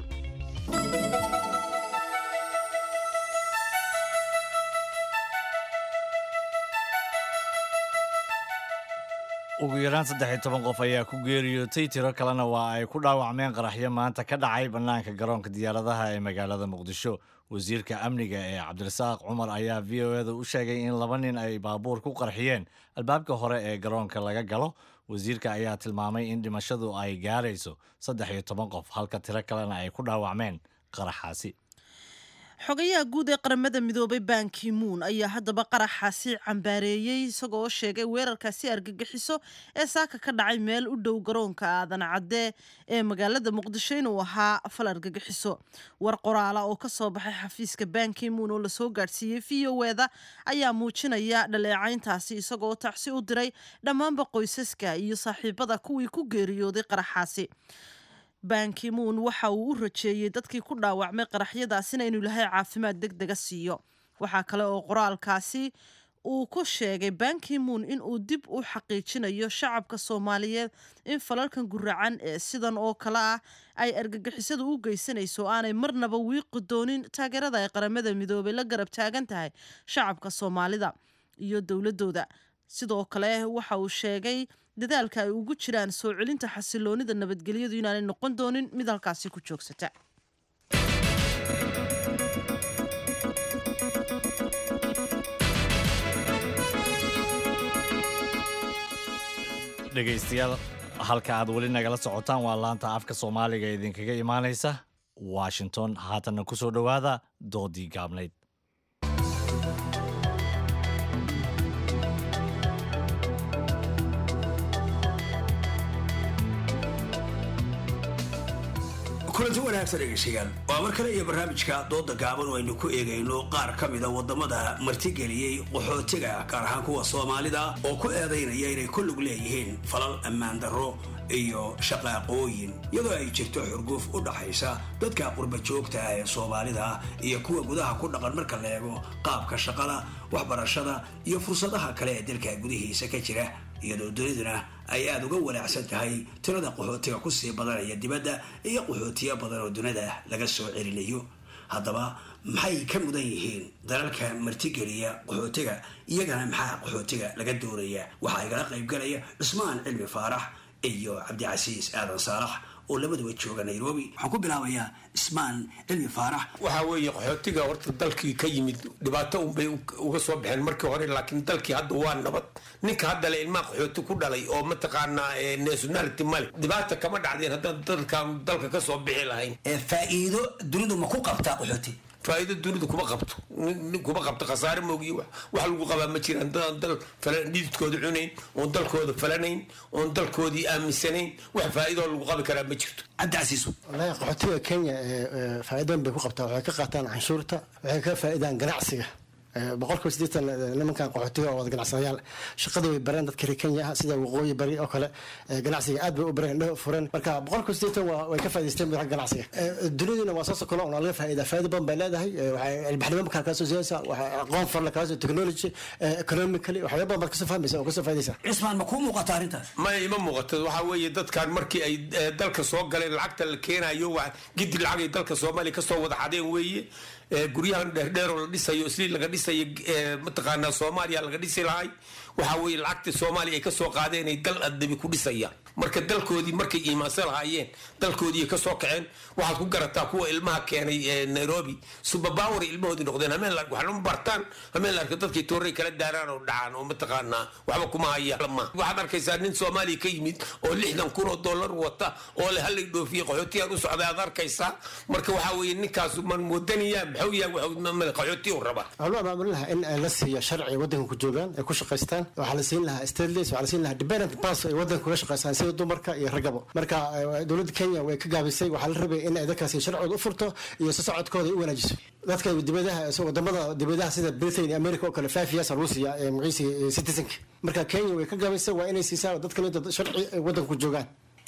ugu yaraan saddex iyo toban qof ayaa ku geeriyootay tiro kalena waa ay ku dhaawacmeen qaraxyo maanta ka dhacay bannaanka garoonka diyaaradaha ee magaalada muqdisho wasiirka amniga ee cabdirasaaq cumar ayaa v o eda u sheegay in laba nin ay baabuur ku qarxiyeen albaabka hore ee garoonka laga galo wasiirka ayaa tilmaamay in dhimashadu ay gaarayso saddex iyo toban qof halka tiro kalena ay ku dhaawacmeen qaraxaasi xogayaha guud ee qaramada midoobay bankimuun ayaa haddaba qaraxaasi cambaareeyey isagoo sheegay weerarkaasi argagixiso ee saaka ka dhacay meel u dhow garoonka aadan cadde ee magaalada muqdisho inuu ahaa fal argagixiso war qoraala oo kasoo baxay xafiiska bankimuun oo lasoo gaadhsiiyey v o eda ayaa muujinaya dhaleecayntaasi isagoo tacsi u diray dhammaanba qoysaska iyo saaxiibada kuwii ku geeriyooday qaraxaasi bankimuun waxa uu u rajeeyey dadkii ku dhaawacmay qaraxyadaasina inuu ilaahay caafimaad deg dega siiyo waxaa kale oo qoraalkaasi uu ku sheegay bankimuun in uu dib u xaqiijinayo shacabka soomaaliyeed in falalkan guracan ee sidan oo kale ah ay argagixisadu u geysanayso aanay marnaba wiiqi doonin taageerada ay qaramada midoobay la garab taagan tahay shacabka soomaalida iyo dowladooda sidoo kale waxa uu sheegay dadaalka ay ugu jiraan soo celinta xasiloonida nabadgelyadu inaanay noqon doonin mid halkaasi ku joogsata dhegaystayaal halka aad weli nagala socotaan waa laanta afka soomaaliga idinkaga imaanaysa washington haatanna ku soo dhowaada doodii gaabnayd kulanti wanaagsan dhegeystayaal waa mar kale iyo barnaamijka dooda gaaban oo aynu ku eegayno qaar ka mida wadamada martigeliyey qaxootiga gaar ahaan kuwa soomaalida oo ku eedaynaya inay ku lug leeyihiin falal ammaan darro iyo shaqaaqooyin iyadoo ay jirto xurguuf u dhaxaysa dadka qurba joogta ah ee soomaalida iyo kuwa gudaha ku dhaqan marka la eego qaabka shaqada waxbarashada iyo fursadaha kale ee dalka gudihiisa ka jira iyadoo duniduna ay aada uga wanaacsan tahay tirada qaxootiga kusii badanaya dibadda iyo qaxootiyo badan oo dunida laga soo celinayo haddaba maxay ka mudan yihiin dalalka martigeliya qaxootiga iyagana maxaa qaxootiga laga doonaya waxaa igala qaybgalaya cusmaan cilmi faarax iyo cabdicasiis aadan saalax oo labaduba jooga nairobi waxaan ku bilaabayaa ismaan cilmi faarax waxaa weeye qaxootiga horta dalkii ka yimid dhibaato unbay uga soo baxeen markii hore laakiin dalkii hadda waa nabad ninka hadda le ilmaha qaxooti ku dhalay oo mataqaanaa nationality male dhibaata kama dhacdeen haddaan dalkan dalka ka soo bixi lahayn faa'iido dunidu ma ku qabtaa qaxooti faa'iido dunidu kuma qabto nin kuma qabto khasaare moogiyo wax wax lagu qabaa ma jiraan dadaan dal falan dhididkooda cunayn oon dalkooda falanayn oon dalkoodii aaminsanayn wax faa'iidoo lagu qabi karaa ma jirto cabdicasiis wallaahi qaxootiga kenya faa'iidooyin bay ku qabtaa waxay ka qaataan canshuurta waxay ka faa'iidaan ganacsiga boqolkiiba siddeetan nimankan qaxootiga oo wada ganacsadayaal shaqada way bareen dadka reer kenya ah sida waqooyi bari oo kale ganacsiga aad bay u bareen indhaha furan marka boqolkiiba siddeetan waa way ka faa'idaysteen madaxa ganacsiga duniduna waa soo sokolo oo laga faa'iidaa faa'iido badan bay leedahay waxay ilbaxnimo markaa kaa soo siiyaysaa waxay aqoon farla kaa soo technology economically waxyaaba badan baad kasoo fahmaysa oo kasoo faa'iidaysaa cismaan ma kuu muuqata arrintaas ma ima muuqato waxaa weeye dadkan markii ay dalka soo galeen lacagta la keenayo waa gidi lacag ay dalka soomaaliya kasoo wada xadeen weeye guryahan dheerdheeroo la dhisayo isli laga dhisayo mataqaanaa soomaaliya laga dhisi lahay waxaa weeye lacagta soomaaliya ay kasoo qaadeen ay dal adabi ku dhisayaan marka dalkoodii markay iimaansan lahaayeen dalkoodii kasoo kaceen waxaad ku garataa kuwa ilmaha keenay nairobi subabawer ilmahoodii noqdeen hameen waxna bartaan hameen la arka dadkay tooray kala daaraan oo dhacaan oo mataqaanaa waxba kuma haya waxaad arkaysaa nin soomaaliya ka yimid oo lixdan kun oo dollar wata oo le halay dhoofiye qaxootiyaan u socday aad arkaysaa marka waxaa weeye ninkaas man wadaniyaa maxuu yahay qaxootiya u rabaa waxaa loo amaamurin lahaa in la siiyo sharci waddanka ku joogaan ay ku shaqaystaan waxaa la siin lahaa stateless waxaa la siin lahaa dependent pass ay waddanka kuga shaqaystaan sida dumarka iyo ragabo marka dowladda kenya way ka gaabisay waxaa la rabay in ay dadkaasi sharcooda u furto iyo si socodkooda ay u wanaajiso dadka dibadaha wadamada dibadaha sida britain iyo america oo kale five years lagu siiyaa magaciisa citizenka marka kenya way ka gaabisay waa inay siisaa dadkan inta sharci ay waddanka ku joogaan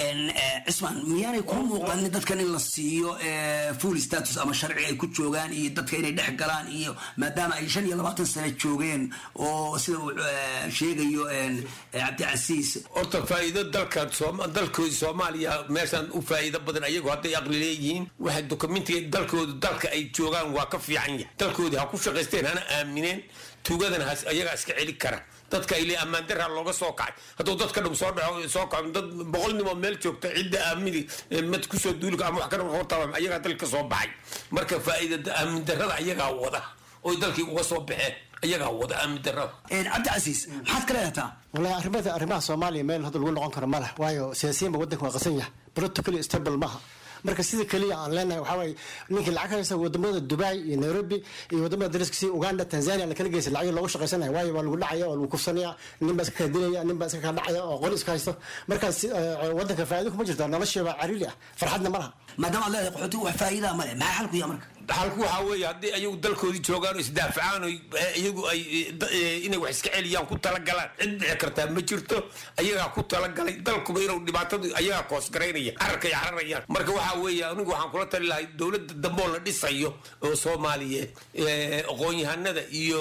cismaan miyaanay kuu muuqanin dadkan in la siiyo full status ama sharci ay ku joogaan iyo dadka inay dhex galaan iyo maadaama ay shan iyo labaatan sano joogeen oo sida uu sheegayo cabdicasiis horta faa'iido dalka dalkoodii soomaaliya meeshaan u faa'iido badan ayagu hadday aqli leeyihiin waxay dokumentiga dalkoodu dalka ay joogaan waa ka fiican yahay dalkoodii ha ku shaqaysteen hana aamineen tuugadana has ayagaa iska celi kara dadka ile ammaan daraa looga soo kacay hadduu dadka dhum soo dhaco soo kaco dad boqol nimoo meel joogta cidda aamini mad kusoo duulika ama wax ka hortaa ayagaa dalka soo baxay marka faa'iidada aamin darada ayagaa wada oy dalkii uga soo baxeen ayagaa wada aamin darada cabdicasiis maxaad ka leedataa wallahi arrimada arrimaha soomaaliya meel hadda lagu noqon karo ma leh waayo siyaasiyiinba waddanka waa qasan yahay politically stable maaha marka sida keliya aan leenahay waxaa waaye ninkii lacag haysa wadamada dubai iyo nairobi iyo wadamada dariska sida uganda tanzania la kala geysa lacag loogu shaqaysanaya waayo waa lagu dhacaya waa lagu kufsanaya nin baa iska kala dilaya nin baa iska kala dhacaya oo qori iska haysto markaas wadanka faa'iido kuma jirto noloshiiba cariiri ah farxadna ma laha maadaama aad leedahay qaxootigu wax faa'iidaa ma leh maxaa xalku yaa marka xalku waxaa weeye haddii ayagu dalkoodii joogaan oo isdaafacaan oo iyagu ay inay wax iska celiyaan ku talagalaan cid dhici kartaa ma jirto ayagaa ku talagalay dalkuba inuu dhibaatadu ayagaa koosgaraynaya cararkay cararayaan marka waxaa weeye anigu waxaan kula tali lahay dowladda dambeoo la dhisayo oo soomaaliyeed aqoon-yahanada iyo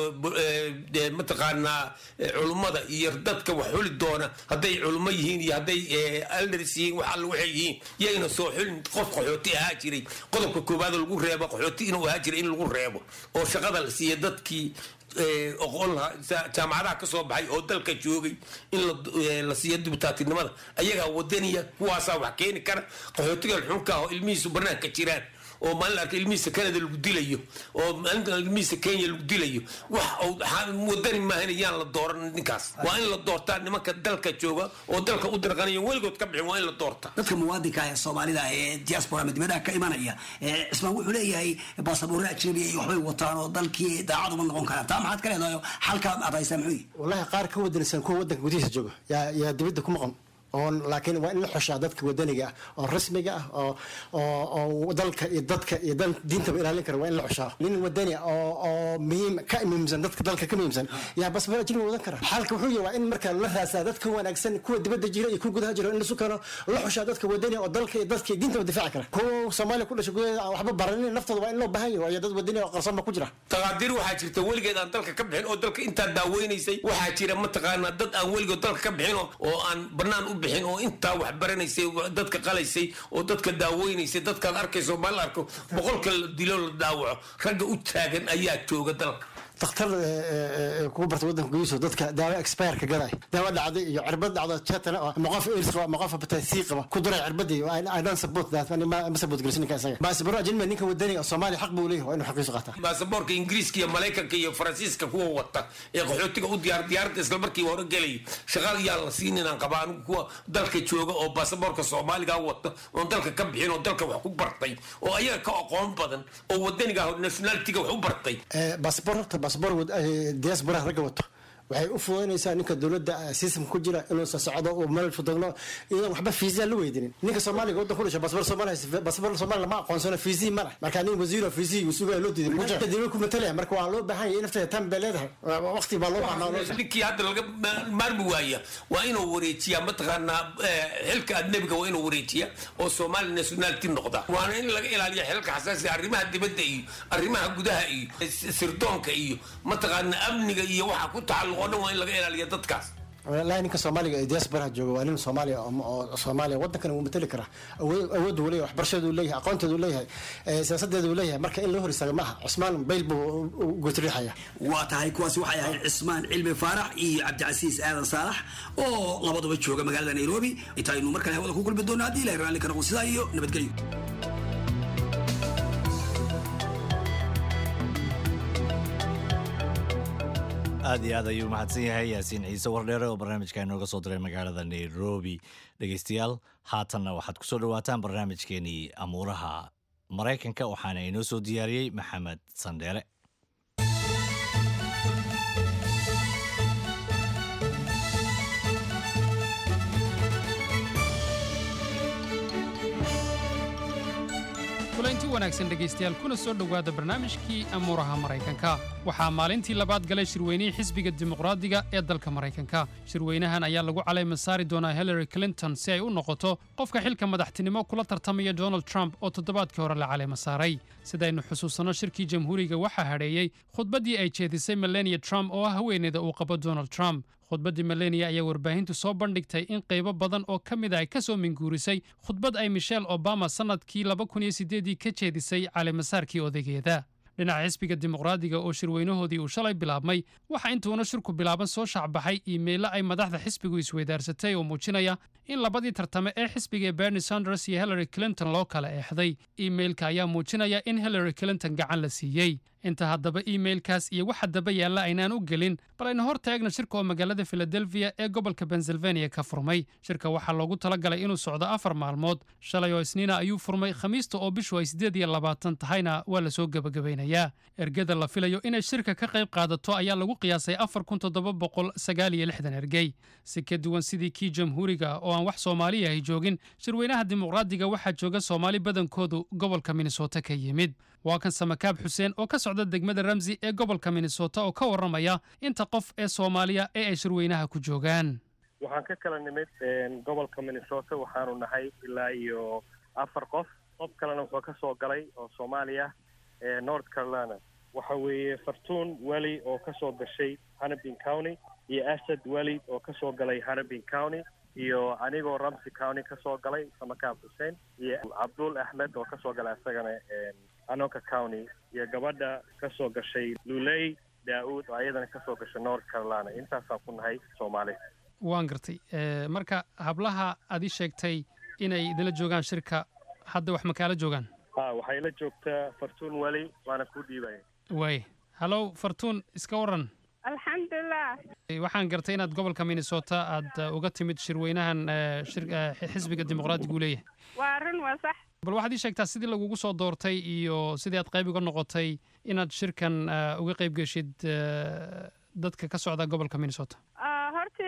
mataqaanaa culummada iyo dadka wax xuli doona hadday culummo yihiin iyo hadday alders yihiin wax alla waxay yihiin yayna soo xulin qof qaxooti ahaa jiray qodobka koowaad lagu reebo qaxooti inuu ahaa jiray in lagu reebo oo shaqada la siiya dadkii oqon lahaa jaamacadaha ka soo baxay oo dalka joogay in la siiyo dibutaatinimada ayagaa wadaniya kuwaasaa wax keeni kara qaxootiga xunka oo ilmihiisu banaanka jiraan oo maalin arka ilmihiisa canada lagu dilayo oo maalinta ilmihiisa kenya lagu dilayo wax wadani maahan yaan la dooran ninkaas waa in la doortaa nimanka dalka jooga oo dalka u dirqanaya weligood ka bixin waa in la doortaa dadka muwaadinka ee soomaalida ee diaspora ama dibadaha ka imanaya cismaan wuxuu leeyahay baasaboorre ajnabiya iyo waxbay wataan oo dalkii daacad uma noqon karaan taa maxaad ka leedahay xalkaa aad haysaa muxuu yihi wallahi qaar ka wadanaysan kuwa wadanka gudihiisa jooga yaa yaa dibadda ku maqan oon laakiin waa in la xushaa dadka wadaniga ah oo rasmiga ah oo oo oo dalka iyo dadka iyo dal diintaba ilaalin kara waa in la xushaa nin wadani ah oo oo muhiim ka muhiimsan dadka dalka ka muhiimsan yaa basbaro ajnabi wadan kara xaalka wuxuu yahay waa in marka la raasaa dadka wanaagsan kuwa dibadda jira iyo kuwa gudaha jira in lasu keeno la xushaa dadka wadani oo dalka iyo dadka iyo diintaba difaaci kara kuwa soomaaliya ku dhashay gudaheeda aan waxba baranin naftooda waa in loo baahan yahay waayo dad wadani oo qarsoon ba ku jira taqaadiir waxaa jirta weligeed aan dalka ka bixin oo dalka intaa daaweynaysay waxaa jira mataqaanaa dad aan weligood dalka ka bixin oo- oo aan banaan u bixin oo intaa wax baranaysay dadka qalaysay oo dadka daaweynaysay dadkaad arkayso ma la arko boqolka la dilo la daawaco ragga u taagan ayaa jooga dalka dakhtar kugu barta wadanka gudihiisa dadka daawo expireka gaday daawo dhacday iyo cirbad dhacdo jetana oo ama qof airs qaba ama qof hepatitis qaba ku duray cirbadii i don't support that ani ma ma support garsin ninka isaga baasabaro ajnabi ninka wadaniga oo soomaaliya xaq buu leeyahay waa inuu xaqiisu qaataa baasaboorka ingiriiska iyo maraykanka iyo faransiiska kuwa wata ee qaxootiga u diyaar diyaaradda isla markii hore gelaya shaqaal yaa la siinin aan qabaa anigu kuwa dalka jooga oo baasaboorka soomaaliga wata oon dalka ka bixin oo dalka wax ku bartay oo ayaga ka aqoon badan oo wadaniga ah nationalitiga wax u bartay baasabor horta baasabor diasporaha ragga wato waxay u fududaynaysaa ninka dowladda system ku jira inuu socdo uu meel fudugno iyadan waxba fiisa la weydinin ninka soomaaliga waddan ku dhashay baasabor soomaaliya baasabor soomaaliya lama aqoonsano fiisii ma leh marka nin wasiiro fiisii uu sugaa loo diiday muxuu dowlad ku matalaya marka waa loo baahan yahay in nafteeda tan bay leedahay waqti baa loo baahnaa ninkii hadda laga ma- maarmi waaya waa inuu wareejiyaa mataqaanaa eh, xilka adnebiga waa inuu wareejiya oo soomaali nationality noqda waana in laga ilaaliya xilka xasaasiga arrimaha dibadda iyo arrimaha gudaha iyo s- sirdoonka iyo mataqaanaa amniga iyo waxa ku tacalluq oo dhan waa in laga ilaaliya dadkaas walahi ninka soomaaliga ee diasporaha jooga waa nin soomaaliya oo- oo soomaaliya waddankan wuu matali karaa awood awood uu leeyahay waxbarashadeedu leeyahay aqoonteedu leeyahay eh, siyaasadeedu leeyahay marka in loo hor istaago maaha cusmaan bayl buu u gotriixaya waa tahay kuwaasi waxay ahayd cismaan cilmi faarax iyo cabdicasiis aadan saalax oo labaduba jooga magaalada nairobi intaynu mar kale hawada ku kulmi doona haddii ilahay raalli ka noqon sidaa iyo nabadgelyo aad iyo aad ayuu mahadsan yahay yaasiin ciise wardheere oo barnaamijka inooga soo diray magaalada nairobi dhegeystayaal haatanna waxaad kusoo dhawaataan barnaamijkeenii amuuraha maraykanka waxaana inoo soo diyaariyey maxamed sandheere kulanti wanaagsan dhegaystayaal kuna soo dhowaada barnaamijkii amuuraha maraykanka waxaa maalintii labaad galay shirweynihii xisbiga dimuqraadiga ee dalka maraykanka shirweynahan ayaa lagu calayma saari doonaa hillary clinton si ay u noqoto qofka xilka madaxtinimo kula tartamaya donald trump oo toddobaadkii hore la calayma saaray sidaynu xusuusanno shirkii jamhuuriga waxaa hadheeyey khudbaddii ay jeedisay melania trump oo ah haweeneyda uu qabo donald trump khudbaddii melania ayaa warbaahintu soo bandhigtay in qaybo badan oo ka mid ah ay ka soo minguurisay khudbad ay michelle obama sannadkii ii ka jeedisay caleemasaarkii odaygeeda dhinaca xisbiga dimuqraadiga oo shirweynahoodii uu shalay bilaabmay waxaa intuuna shirku bilaaban soo shaacbaxay iimaylo ay madaxda xisbigu isweydaarsatay oo muujinaya in labadii tartame ee xisbiga ee bernie sanders iyo hillary clinton loo kala eexday iimailka ayaa muujinaya in hillary clinton gacan la siiyey inta haddaba iimailkaas iyo waxa daba yaalla aynaan u gelin bal aynu hor taagna shirka oo magaalada philadelphia ee gobolka pennsylvania ka furmay shirka waxaa loogu talagalay inuu socdo afar maalmood shalay oo isniina ayuu furmay khamiista oo bishu ay siddeed iyo labaatan tahayna waa lasoo gebagabaynayaa ergada la filayo inay shirka ka qayb qaadato ayaa lagu qiyaasay afar kun toddoba boqol sagaal iyo lixdan ergey si ka duwan sidii kii jamhuuriga oo aan wax soomaaliya ahy joogin shirweynaha dimuqraadiga waxaa jooga soomaali badankoodu gobolka minnesota ka yimid waa kan samakaab xuseen oo ka socda degmada ramsi ee gobolka minnesota oo ka warramaya inta qof ee soomaaliya ee ay shirweynaha ku joogaan waxaan ka kala nimid gobolka minnesota waxaanu nahay ilaa iyo afar qof qof kalena wuxuu ka soo galay oo soomaaliya ee north carolina waxa weeye fartuun weli oo ka soo gashay hannibin county iyo asad welid oo ka soo galay hannibin county iyo anigoo ramsey county ka soo galay samakaab xuseen iyo cabdul axmed oo ka soo galay isagana anoka county iyo gabadha ka soo gashay luley daa-uud oo ayadana ka soo gashay north carolina intaasaan ku nahay soomaali waan gartay Eh, marka hablaha aad ii sheegtay inay idinla joogaan shirka hadda wax makaala joogaan ha waxay la joogtaa fartuun weli waana kuu dhiibaya waay hallow fartuun iska waran alxamdulilah Eh, waxaan gartay inaad gobolka minnesota aad eh, uga timid shirweynahan eh, shir- eh, xisbiga dimuqraadiga uu leeyahay waa run waa sax bal waxaad ii sheegtaa sidii lagugu soo doortay iyo sidii aad qayb uga noqotay inaad shirkan eh, uga qayb geshid eh, dadka ka socda gobolka minnesota Ah, horta ilaanahay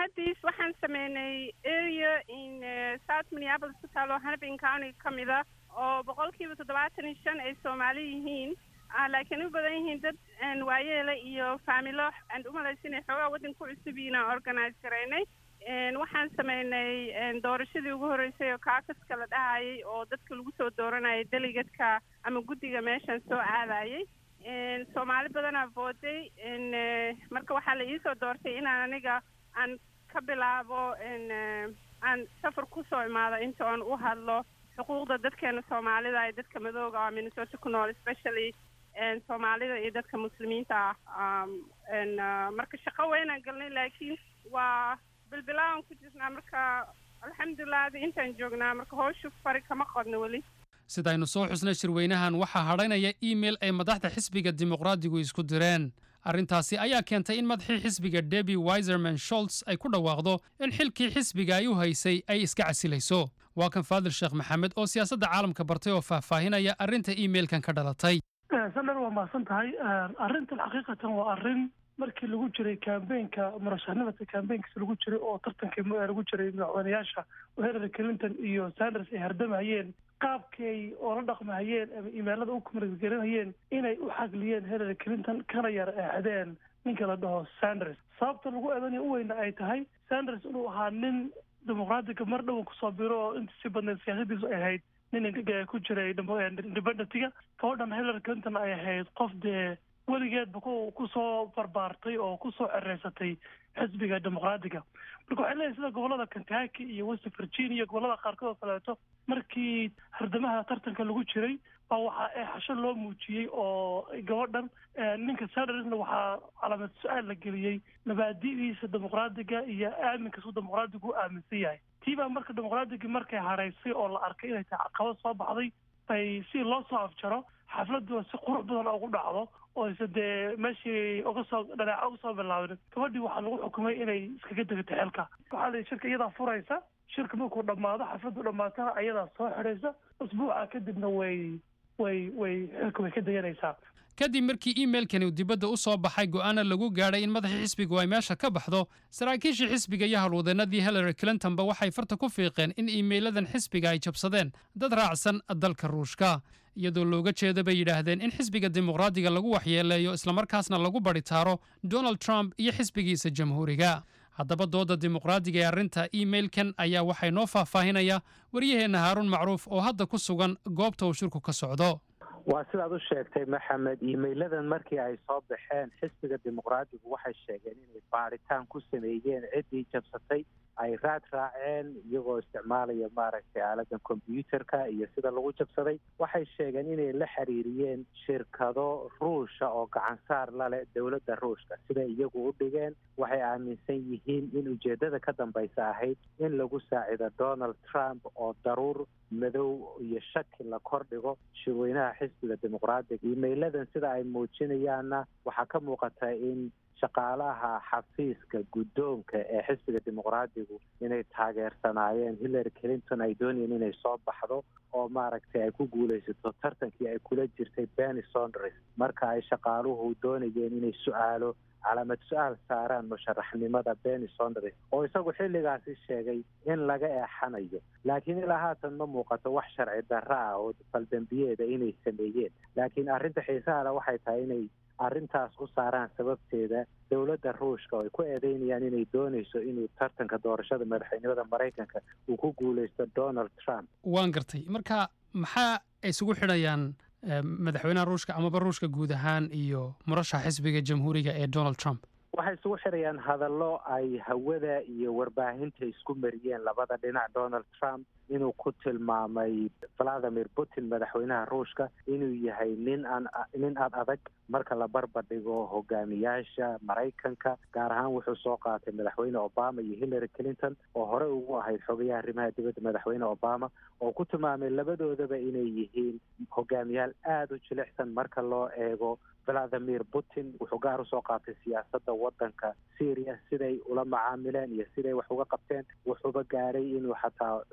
mahadiis waxaan sameynay area in eh, south minneapolis ku taalo harbin county ka mid a oo boqolkiiba toddobaatan iyo shan ay soomaali yihiin ah, laakiin u badan yihiin dad een, waayeela iyo faamilo aan umalaysa inay xoogaa waddanka ku cusub yihiin aan organise garaynay Een, waxaan sameynay een, doorashadii ugu horreysay oo kaakaska la dhahayay oo dadka lagu soo dooranayay delegatka ama guddiga meeshan soo aadayay Een, soomaali badanaa vooday Een, eh, marka waxaa la iisoo doortay inaan aniga aan ka bilaabo een, eh, aan safar kusoo imaado inta aan u hadlo xuquuqda dadkeena soomaalida iyo dadka madooga oo minnesota ku nool especially een, soomaalida iyo dadka muslimiinta ah Um, een, ah, marka shaqo weynaan galnay laakiin waa bilbilaawan ku jirnaa marka alxamdulilah adi intaan joognaa marka howshu fari kama qodno weli sidaynu soo xusnay shirweynahan waxaa hadhaynaya iimail ay madaxda xisbiga dimuqraadigu isku direen arrintaasi ayaa keentay in madaxii xisbiga debi wiserman sholts ay ku dhawaaqdo in xilkii xisbiga ay u haysay ay iska casilayso waa kan faadil sheekh maxamed oo siyaasadda caalamka bartay oo faahfaahinaya arrinta iimailkan ka dhalatay sandhar waa mahadsan tahay arrintan xaqiiqatan waa arrin markii lagu jiray kambeynka murashaxnimada kambeynkiisa lagu jiray oo tartankii mu- lagu jiray madaxweynayaasha oo hillary clinton iyo sanders ay hardamayeen qaabkay oo la dhaqmahayeen ama imailada u kumargelinayeen inay u xagliyeen hillary clinton kana yar eexdeen ninka la dhaho sanders sababta lagu eedanaya u weyna ay tahay sanders inuu ahaa nin dimuqraadiga mar dhowan kusoo biro oo intii si badneed siyaasadiisu ay ahayd nin inga- ku jiray independentiga gabadhan hillary clinton ay ahayd qof dee weligeedba ku kusoo barbaartay oo kusoo cereysatay xisbiga dimuqraadiga marka waxay leeyahay sida gobolada kentucky iyo west virginia gobolada qaarkood oo kaleeto markii hardamaha tartanka lagu jiray baa waxaa eexasho loo muujiyey oo gabadhan eh, ninka sandersna waxaa calaamad su-aal la geliyey mabaadi'diisa dimuqraadiga iyo aaminkaas uu dimuqraadigu u aaminsan yahay tii baa marka dimuqraadigii markay haraysay oo la arkay inay tahay caqabad soo baxday bay si loo soo afjaro xafladdu si qurux badan ugu dhacdo oo ise dee meeshii uga soo dhaneeca uga soo bilaabin gabadhii waxaa lagu xukumay inay iskaga degato xilka waxaa la yidhi shirka iyadaa furaysa shirka markuu dhammaado xafladdu dhammaatana ayadaa soo xidhaysa usbuuca kadibna way way way xilka way ka deganaysaa kadib markii iimailkani uu dibadda u soo baxay go'aana lagu gaadhay in madaxii xisbigu ay meesha ka baxdo saraakiishii xisbiga iyo howlwadeenadii hillary clintonba waxay farta ku fiiqeen in iimailadan xisbiga ay jabsadeen dad raacsan dalka ruushka iyadoo looga jeeda bay yidhaahdeen in xisbiga dimuqraadiga lagu waxyeeleeyo islamarkaasna lagu badhitaaro donald trump iyo xisbigiisa jamhuuriga haddaba dooda dimuqraadiga ee arrinta iimailkan ayaa waxay noo faahfaahinaya waryaheenna haaruun macruuf oo hadda ku sugan goobta uu shirku ka socdo waa sidaad u sheegtay maxamed iimailadan markii ay soo baxeen xisbiga dimuqraadigu waxay sheegeen inay baaritaan ku sameeyeen ciddii jabsatay ay raad raaceen iyagoo isticmaalaya maaragtay aaladan kombyuutarka iyo sida lagu jabsaday waxay sheegeen inay la xiriiriyeen shirkado ruusha oo gacansaar la leh dowladda ruushka siday iyagu u dhigeen waxay aaminsan yihiin in ujeeddada ka dambaysa ahayd in lagu saacido donald trump oo daruur madow iyo shaki la kordhigo shirweynaha xisbiga dimuqraadiga iimailadan sida ay muujinayaanna waxaa ka muuqata in shaqaalaha xafiiska guddoonka ee xisbiga dimuqraadigu inay taageersanaayeen hillary clinton ay doonayeen inay soo baxdo oo maaragtay ay ku guulaysato tartankii ay kula jirtay benny sonders marka ay shaqaaluhu doonayeen inay su-aalo calaamad su-aal saaraan musharaxnimada benny sonders oo isagu xilligaasi sheegay in laga eexanayo laakiin ilaa haatan ma muuqato wax sharci darra ah oo faldambiyeeda inay sameeyeen laakiin arrinta xiisaha le waxay tahay inay arrintaas u saaraan sababteeda dowladda ruushka oo ay ku eedeynayaan inay doonayso inuu tartanka doorashada madaxweynimada maraykanka uu ku guulaysto donald trump waan gartay marka maxaa ay isugu xidhayaan eh, madaxweynaha ruushka amaba ruushka guud ahaan iyo murashaxa xisbiga jamhuuriga ee donald trump waxay isugu xirayaan hadallo ay hawada iyo warbaahinta isku mariyeen labada dhinac donald trump inuu ku tilmaamay valadimir putin madaxweynaha ruushka inuu yahay nin aan nin aad adag marka la barbardhigo hogaamiyaasha maraykanka gaar ahaan wuxuu soo qaatay madaxweyne obama iyo hillary clinton oo hore ugu ahayd xogayaha arrimaha dibadda madaxweyne obama oo ku tilmaamay labadoodaba inay yihiin hogaamiyaal aada u jilicsan marka loo eego valadimir putin wuxuu gaar usoo qaatay siyaasadda waddanka syria siday ula macaamileen iyo siday wax uga qabteen wuxuuba gaadhay inuu xataa donald trump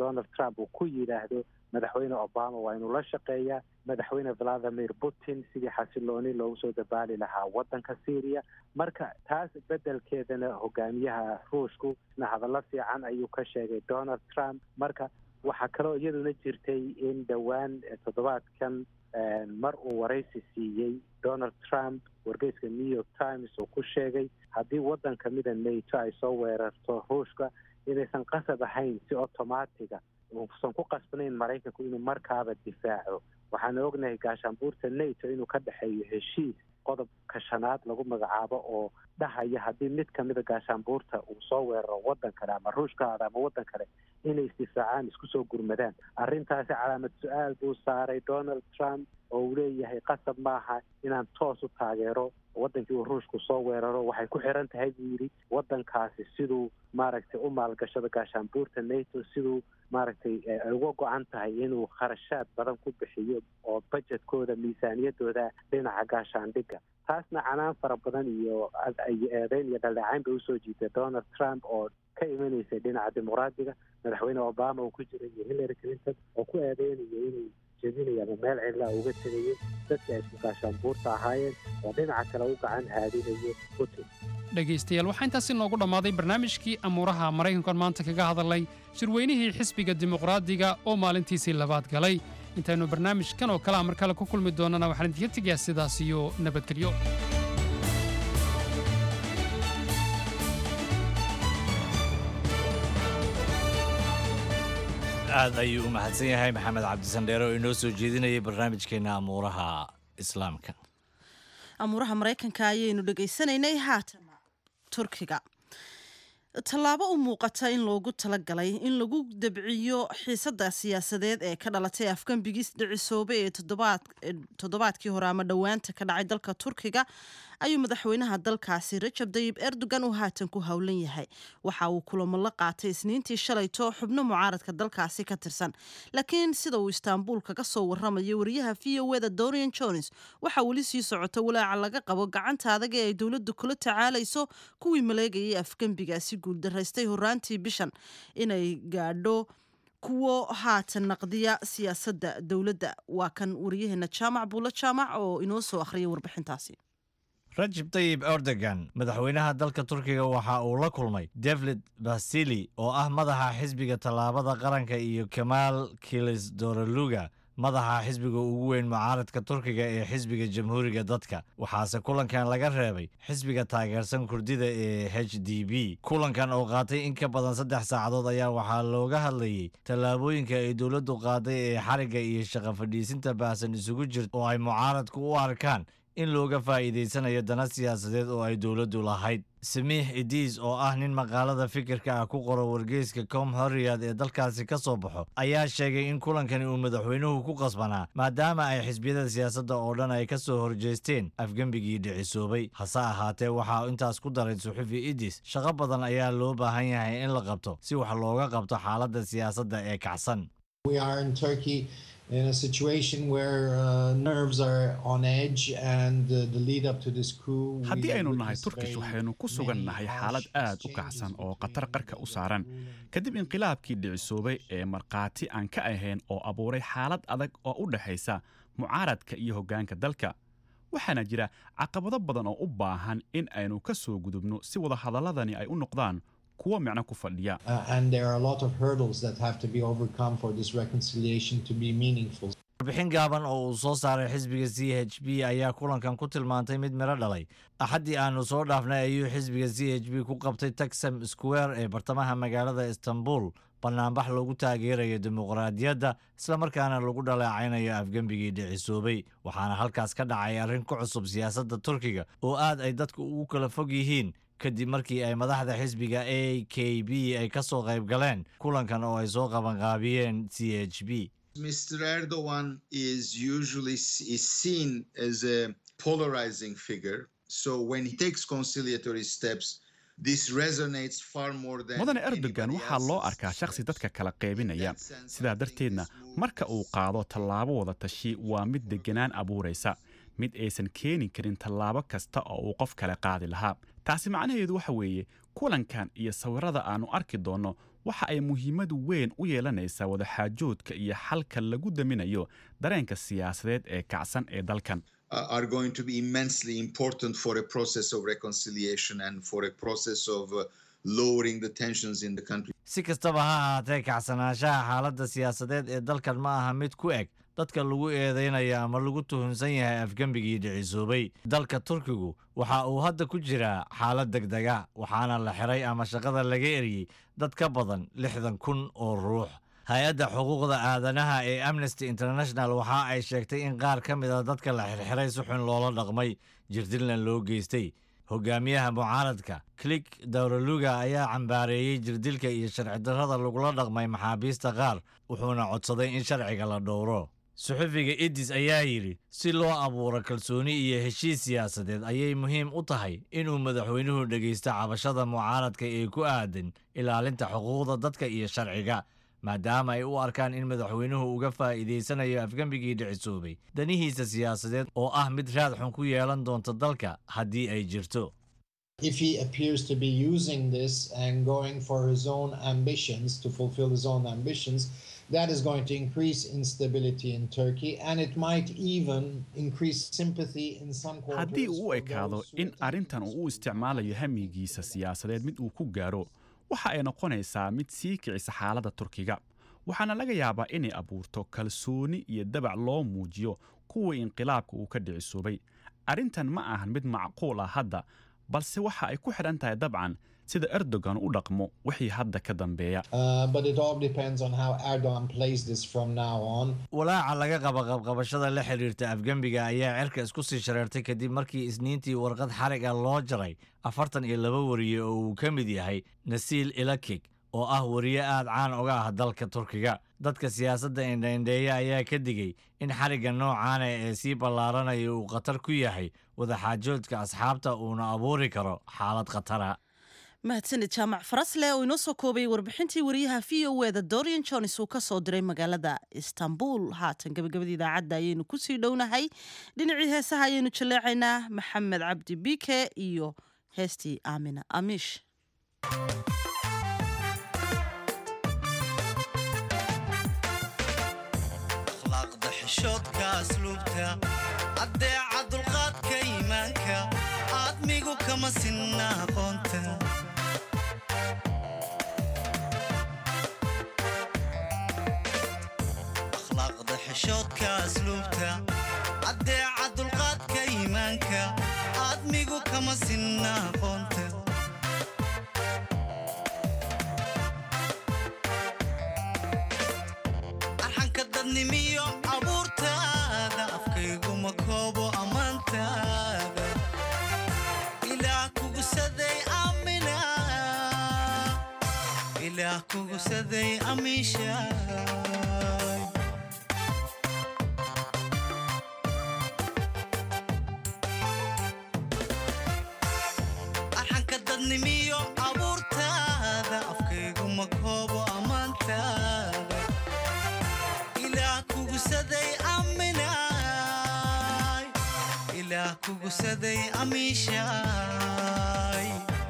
trump uu ku yidhaahdo madaxweyne obama waa inuu la shaqeeyaa madaxweyne valadimir putin sidii xasilooni loogu soo dabaali lahaa waddanka syria marka taas beddelkeedana hogaamiyaha ruushku isna hadallo fiican ayuu ka sheegay donald trump marka waxaa kaloo iyaduna jirtay in dhowaan toddobaadkan mar uu waraysi siiyey donald trump wargeyska new york times uu ku sheegay haddii waddan kamida nato ay soo weerarto ruushka inaysan qasab ahayn si automatiga uusan ku qasbanayn maraykanku inuu markaaba difaaco waxaana ognahay gaashaanbuurta nato inuu ka dhexeeyo heshiis qodobka shanaad lagu magacaabo oo dhahaya haddii mid kamida gaashaanbuurta uu soo weeraro waddan kale ama ruushkaada ama waddan kale inay isdifaacaan isku soo gurmadaan arrintaasi calaamad su-aal buu saaray donald trump oo uu leeyahay qasab maaha inaan toos u taageero waddankii uu ruushku soo weeraro waxay ku xiran tahay buu yidhi waddankaasi siduu maaragtay u maalgashado gaashaanbuurta nato siduu maaragtay ay uga go-an tahay inuu kharashaad badan ku bixiyo oo bajetkooda miisaaniyadooda dhinaca gaashaandhigga taasna canaan fara badan iyo eedeyn iyo dhaldhacayn bay usoo jiitay donald trump oo ka imanaysay dhinaca dimuqraadiga madaxweyne obama uu ku jiray iyo hillary clinton oo ku eedeynayo inuu jebinayo ama meel cidlaa uga tegayo dadka isku gaashaanbuurta ahaayeen oo dhinaca kale u gacan haadinayo putin dhegaystayaal waxaa intaasi noogu dhammaaday barnaamijkii amuuraha maraykankan maanta kaga hadalnay shirweynihii xisbiga dimuqraadiga oo maalintiisii labaad galay intaynu barnaamijkan oo kalea mar kale ku kulmi doonnana waxaan idinka tegayaa sidaas iyo nabadgelyo aad ayuu u mahadsan yahay maxamed cabdisandheere oo inoo soo jeedinayay barnaamijkeena amuuraha islaamka amuuraha maraykanka ayaynu dhegaysanaynay haatan turkiga tallaabo u muuqata in loogu talagalay in lagu dabciyo xiisadda siyaasadeed ee ka dhalatay afgambigii dhicisoobe ee toddobaadkii hore ama dhowaanta ka dhacay dalka turkiga ayuu madaxweynaha dalkaasi rajab dayib erdogan uu haatan ku howlan yahay waxa uu kulamo la qaatay isniintii shalayto xubno mucaaradka dalkaasi ka tirsan laakiin sida uu istaanbul kaga soo waramayo wariyaha v o eda dorian jones waxaa weli sii socota walaaca laga qabo gacanta adag ee ay dowladdu kula tacaalayso kuwii maleegayay afgembigaasi guuldaraystay horaantii bishan inay gaadho kuwo haatan naqdiya siyaasadda dowladda waa kan wariyaheena jaamac buulo jaamac oo inoo soo akhriyay warbixintaasi rajab tayib erdogan madaxweynaha dalka turkiga waxa uu la kulmay david basili oo ah madaxa xisbiga tallaabada qaranka iyo kamaal kilis doraluga madaxa xisbiga ugu weyn mucaaradka turkiga ee xisbiga jamhuuriga dadka waxaase kulankan laga reebay xisbiga taageersan kurdida ee h d b kulankan oo qaatay in ka badan saddex saacadood ayaa waxaa looga hadlayey tallaabooyinka ay dowladdu qaaday ee xarigga iyo shaqa fadhiisinta baahsan isugu jirta oo ay mucaaradku u arkaan in looga faa'iidaysanayo dana siyaasadeed oo ay dowladdu lahayd samiix idiis oo ah nin maqaalada fikirka ah ku qoro wargeyska com horriyad ee dalkaasi ka soo baxo ayaa sheegay in kulankani uu madaxweynuhu ku qasbanaa maadaama ay xisbiyada siyaasadda oo dhan ay ka soo horjeesteen afgembigii dhicisoobay hase ahaatee waxaa intaas ku daray suxufi idis shaqo badan ayaa loo baahan yahay in la qabto si wax looga qabto xaaladda siyaasadda ee kacsan in a situation where uh, nerves are on edge and uh, the lead up to this coup haddii aynu nahay turkish waxaynu ku sugan nahay xaalad aad u kacsan oo khatar qarka u saaran kadib inqilaabkii dhicisoobay ee markhaati aan ka ahayn oo abuuray xaalad adag oo u dhexaysa mucaaradka iyo hoggaanka dalka waxaana jira caqabado badan oo u baahan in aynu ka soo gudubno si wadahadalladani ay u noqdaan kuwo micno ku fadhiya warbixin gaaban oo uu soo saaray xisbiga c h b ayaa kulankan ku tilmaantay mid miro dhalay axaddii aanu soo dhaafnay ayuu xisbiga c h b ku qabtay taxam square ee bartamaha magaalada istanbul banaanbax lagu taageerayo dimuqraadiyadda islamarkaana lagu dhaleecaynayo afgembigii dhicisoobay waxaana halkaas ka dhacay arrin ku cusub siyaasadda turkiga oo aad ay dadku ugu kala fog yihiin kadib markii ay madaxda xisbiga a k b ay ka soo qayb galeen kulankan oo ay soo qabanqaabiyeen c h b Mr. Erdogan is usually is seen as a polarizing figure. So when he takes conciliatory steps, this resonates far more than mudane erdogan waxaa loo arkaa shakhsi dadka kala qaybinaya sidaa darteedna marka uu qaado tallaabo wada tashi waa mid deganaan abuuraysa mid aysan keeni karin tallaabo kasta oo uu qof kale qaadi lahaa taasi macnaheedu waxa weeye kulankan iyo sawirada aannu arki doonno waxa ay muhiimad weyn u yeelanaysaa wadaxaajoodka iyo xalka lagu daminayo dareenka siyaasadeed ee kacsan ee dalkan uh, are going to be immensely important for a process of reconciliation and for a process of uh, lowering the tensions in the country. si kastaba ha ahaatee kacsanaanshaha xaaladda siyaasadeed ee dalkan ma aha mid ku eg dadka lagu eedeynayo ama lagu tuhunsan yahay afgembigii dhicisoobay dalka turkigu waxa uu hadda ku jiraa xaalad degdega waxaana la xiray ama shaqada laga eriyey dad ka badan lixdan kun oo ruux hay-adda xuquuqda aadanaha ee amnesty international waxa ay sheegtay in qaar ka mid a dadka la xirxiray si xun loola dhaqmay jirdilna loo geystay hogaamiyaha mucaaradka clik dawraluga ayaa cambaareeyey jirdilka iyo sharci darrada lagula dhaqmay maxaabiista qaar wuxuuna codsaday in sharciga la dhowro suxufiga idis ayaa yidhi si loo abuuro kalsooni iyo heshiis siyaasadeed ayay muhiim u tahay inuu madaxweynuhu dhegaysto cabashada mucaaradka ee ku aadan ilaalinta xuquuqda dadka iyo sharciga maadaama ay u arkaan in madaxweynuhu uga faa'iidaysanayo afgembigii dhicisoobay danihiisa siyaasadeed oo ah mid raad xun ku yeelan doonta dalka haddii ay jirto If he appears to be using this and going for his own ambitions, to fulfill his own ambitions, that is going to increase instability in Turkey and it might even increase sympathy in some haddii quarters. uu u ekaado in arrintan uu u isticmaalayo hamigiisa siyaasadeed mid uu ku gaaro waxa ay noqonaysaa mid sii kicisa xaaladda turkiga waxaana laga yaabaa inay abuurto kalsooni iyo dabac loo muujiyo kuwii inqilaabka uu ka dhicisoobay arrintan ma ahan mid macquul ah hadda balse waxa ay ku xidhan tahay dabcan sida erdogan u dhaqmo wixii hadda ka dambeeya Uh, but it all depends on how Erdogan plays this from now on. walaaca laga qaba qabqabashada la xiriirta afgembiga ayaa cirka isku sii shareertay kadib markii isniintii warqad xariga loo jaray afartan iyo laba wariye oo uu ka mid yahay nasiil ilakig oo ah wariye aad caan uga ah dalka turkiga dadka siyaasadda indhaindheeya ayaa ka digay in xarigga noocaana ee sii ballaaranaya uu khatar ku yahay wadaxaajoodka asxaabta uuna abuuri karo xaalad khatara mahadsanid jaamac farasle oo inoo soo koobayay warbixintii wariyaha v o eda dorian jones uu ka soo diray magaalada istanbul haatan gabagabada idaacadda ayaynu kusii dhownahay dhinacii heesaha ayaynu jaleecaynaa maxamed cabdi bike iyo heestii aamina amiish akhlaaqda xishoodka asluubta addeeca dulqaadka iimaanka aadmigu kama sinna aqoonta akhlaaqda xishoodka asluubta addeeca dulqaadka iimaanka aadmigu kama sinna aqoonta arxanka dadnimiyo abuurtaada afkayguma koobo ammaantaada ilaah kugusaday amina ilaah kugusaday amiishaay arxanka dadnimiyo abuurtaada afkayguma koobo ammaantaada ilaah kugusaday aminaay ilaah kugusaday amiishaay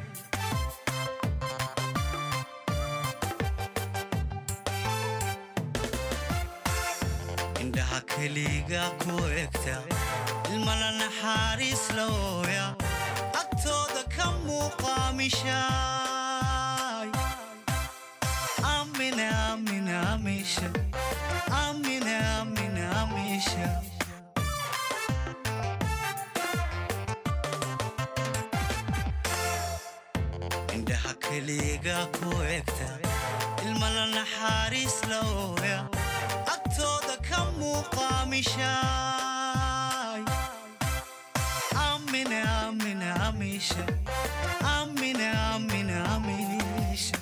indhaha keliga ku egta ilmana naxariis la ooya agtooda ka muuqaamishaay amina amina amisha amina amina amisha indhaha keliga ku egta ilmana naxariis la ooya agtooda ka muuqaamishaay amina amina amisha amina amina amisha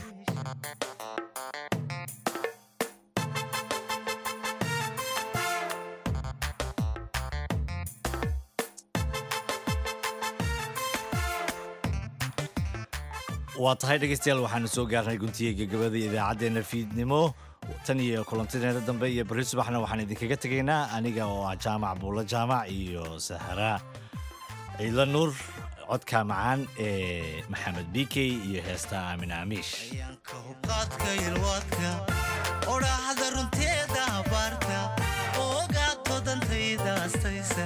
waa tahay dhegeystayaal waxaanu soo gaarnay guntiga gabagabada idaacaddeenna fiidnimo tan iyo kulantideena dambe iyo beri subaxna waxaan idinkaga tegaynaa aniga oo ah jaamac buulo jaamac iyo sahra ciidla nuur codka macaan ee maxamed bikey iyo heesta aamin aamiish qaadka ilwaadka odhaahda runteeda abaarta ogaato dantayda astaysa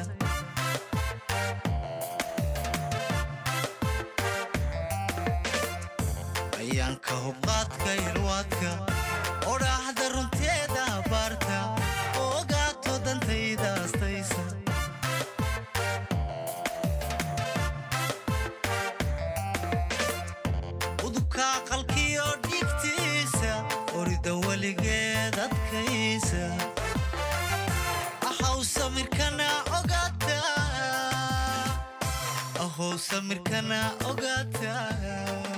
ayaanka hubqaadka ilwaadka odhaahda runteeda abaarta ogaato dantayda astaysa udubka aqalkiyo dhigtiisa orida weligeed adkaysa ahaw samirkana ogaata ahow samirkana ogaata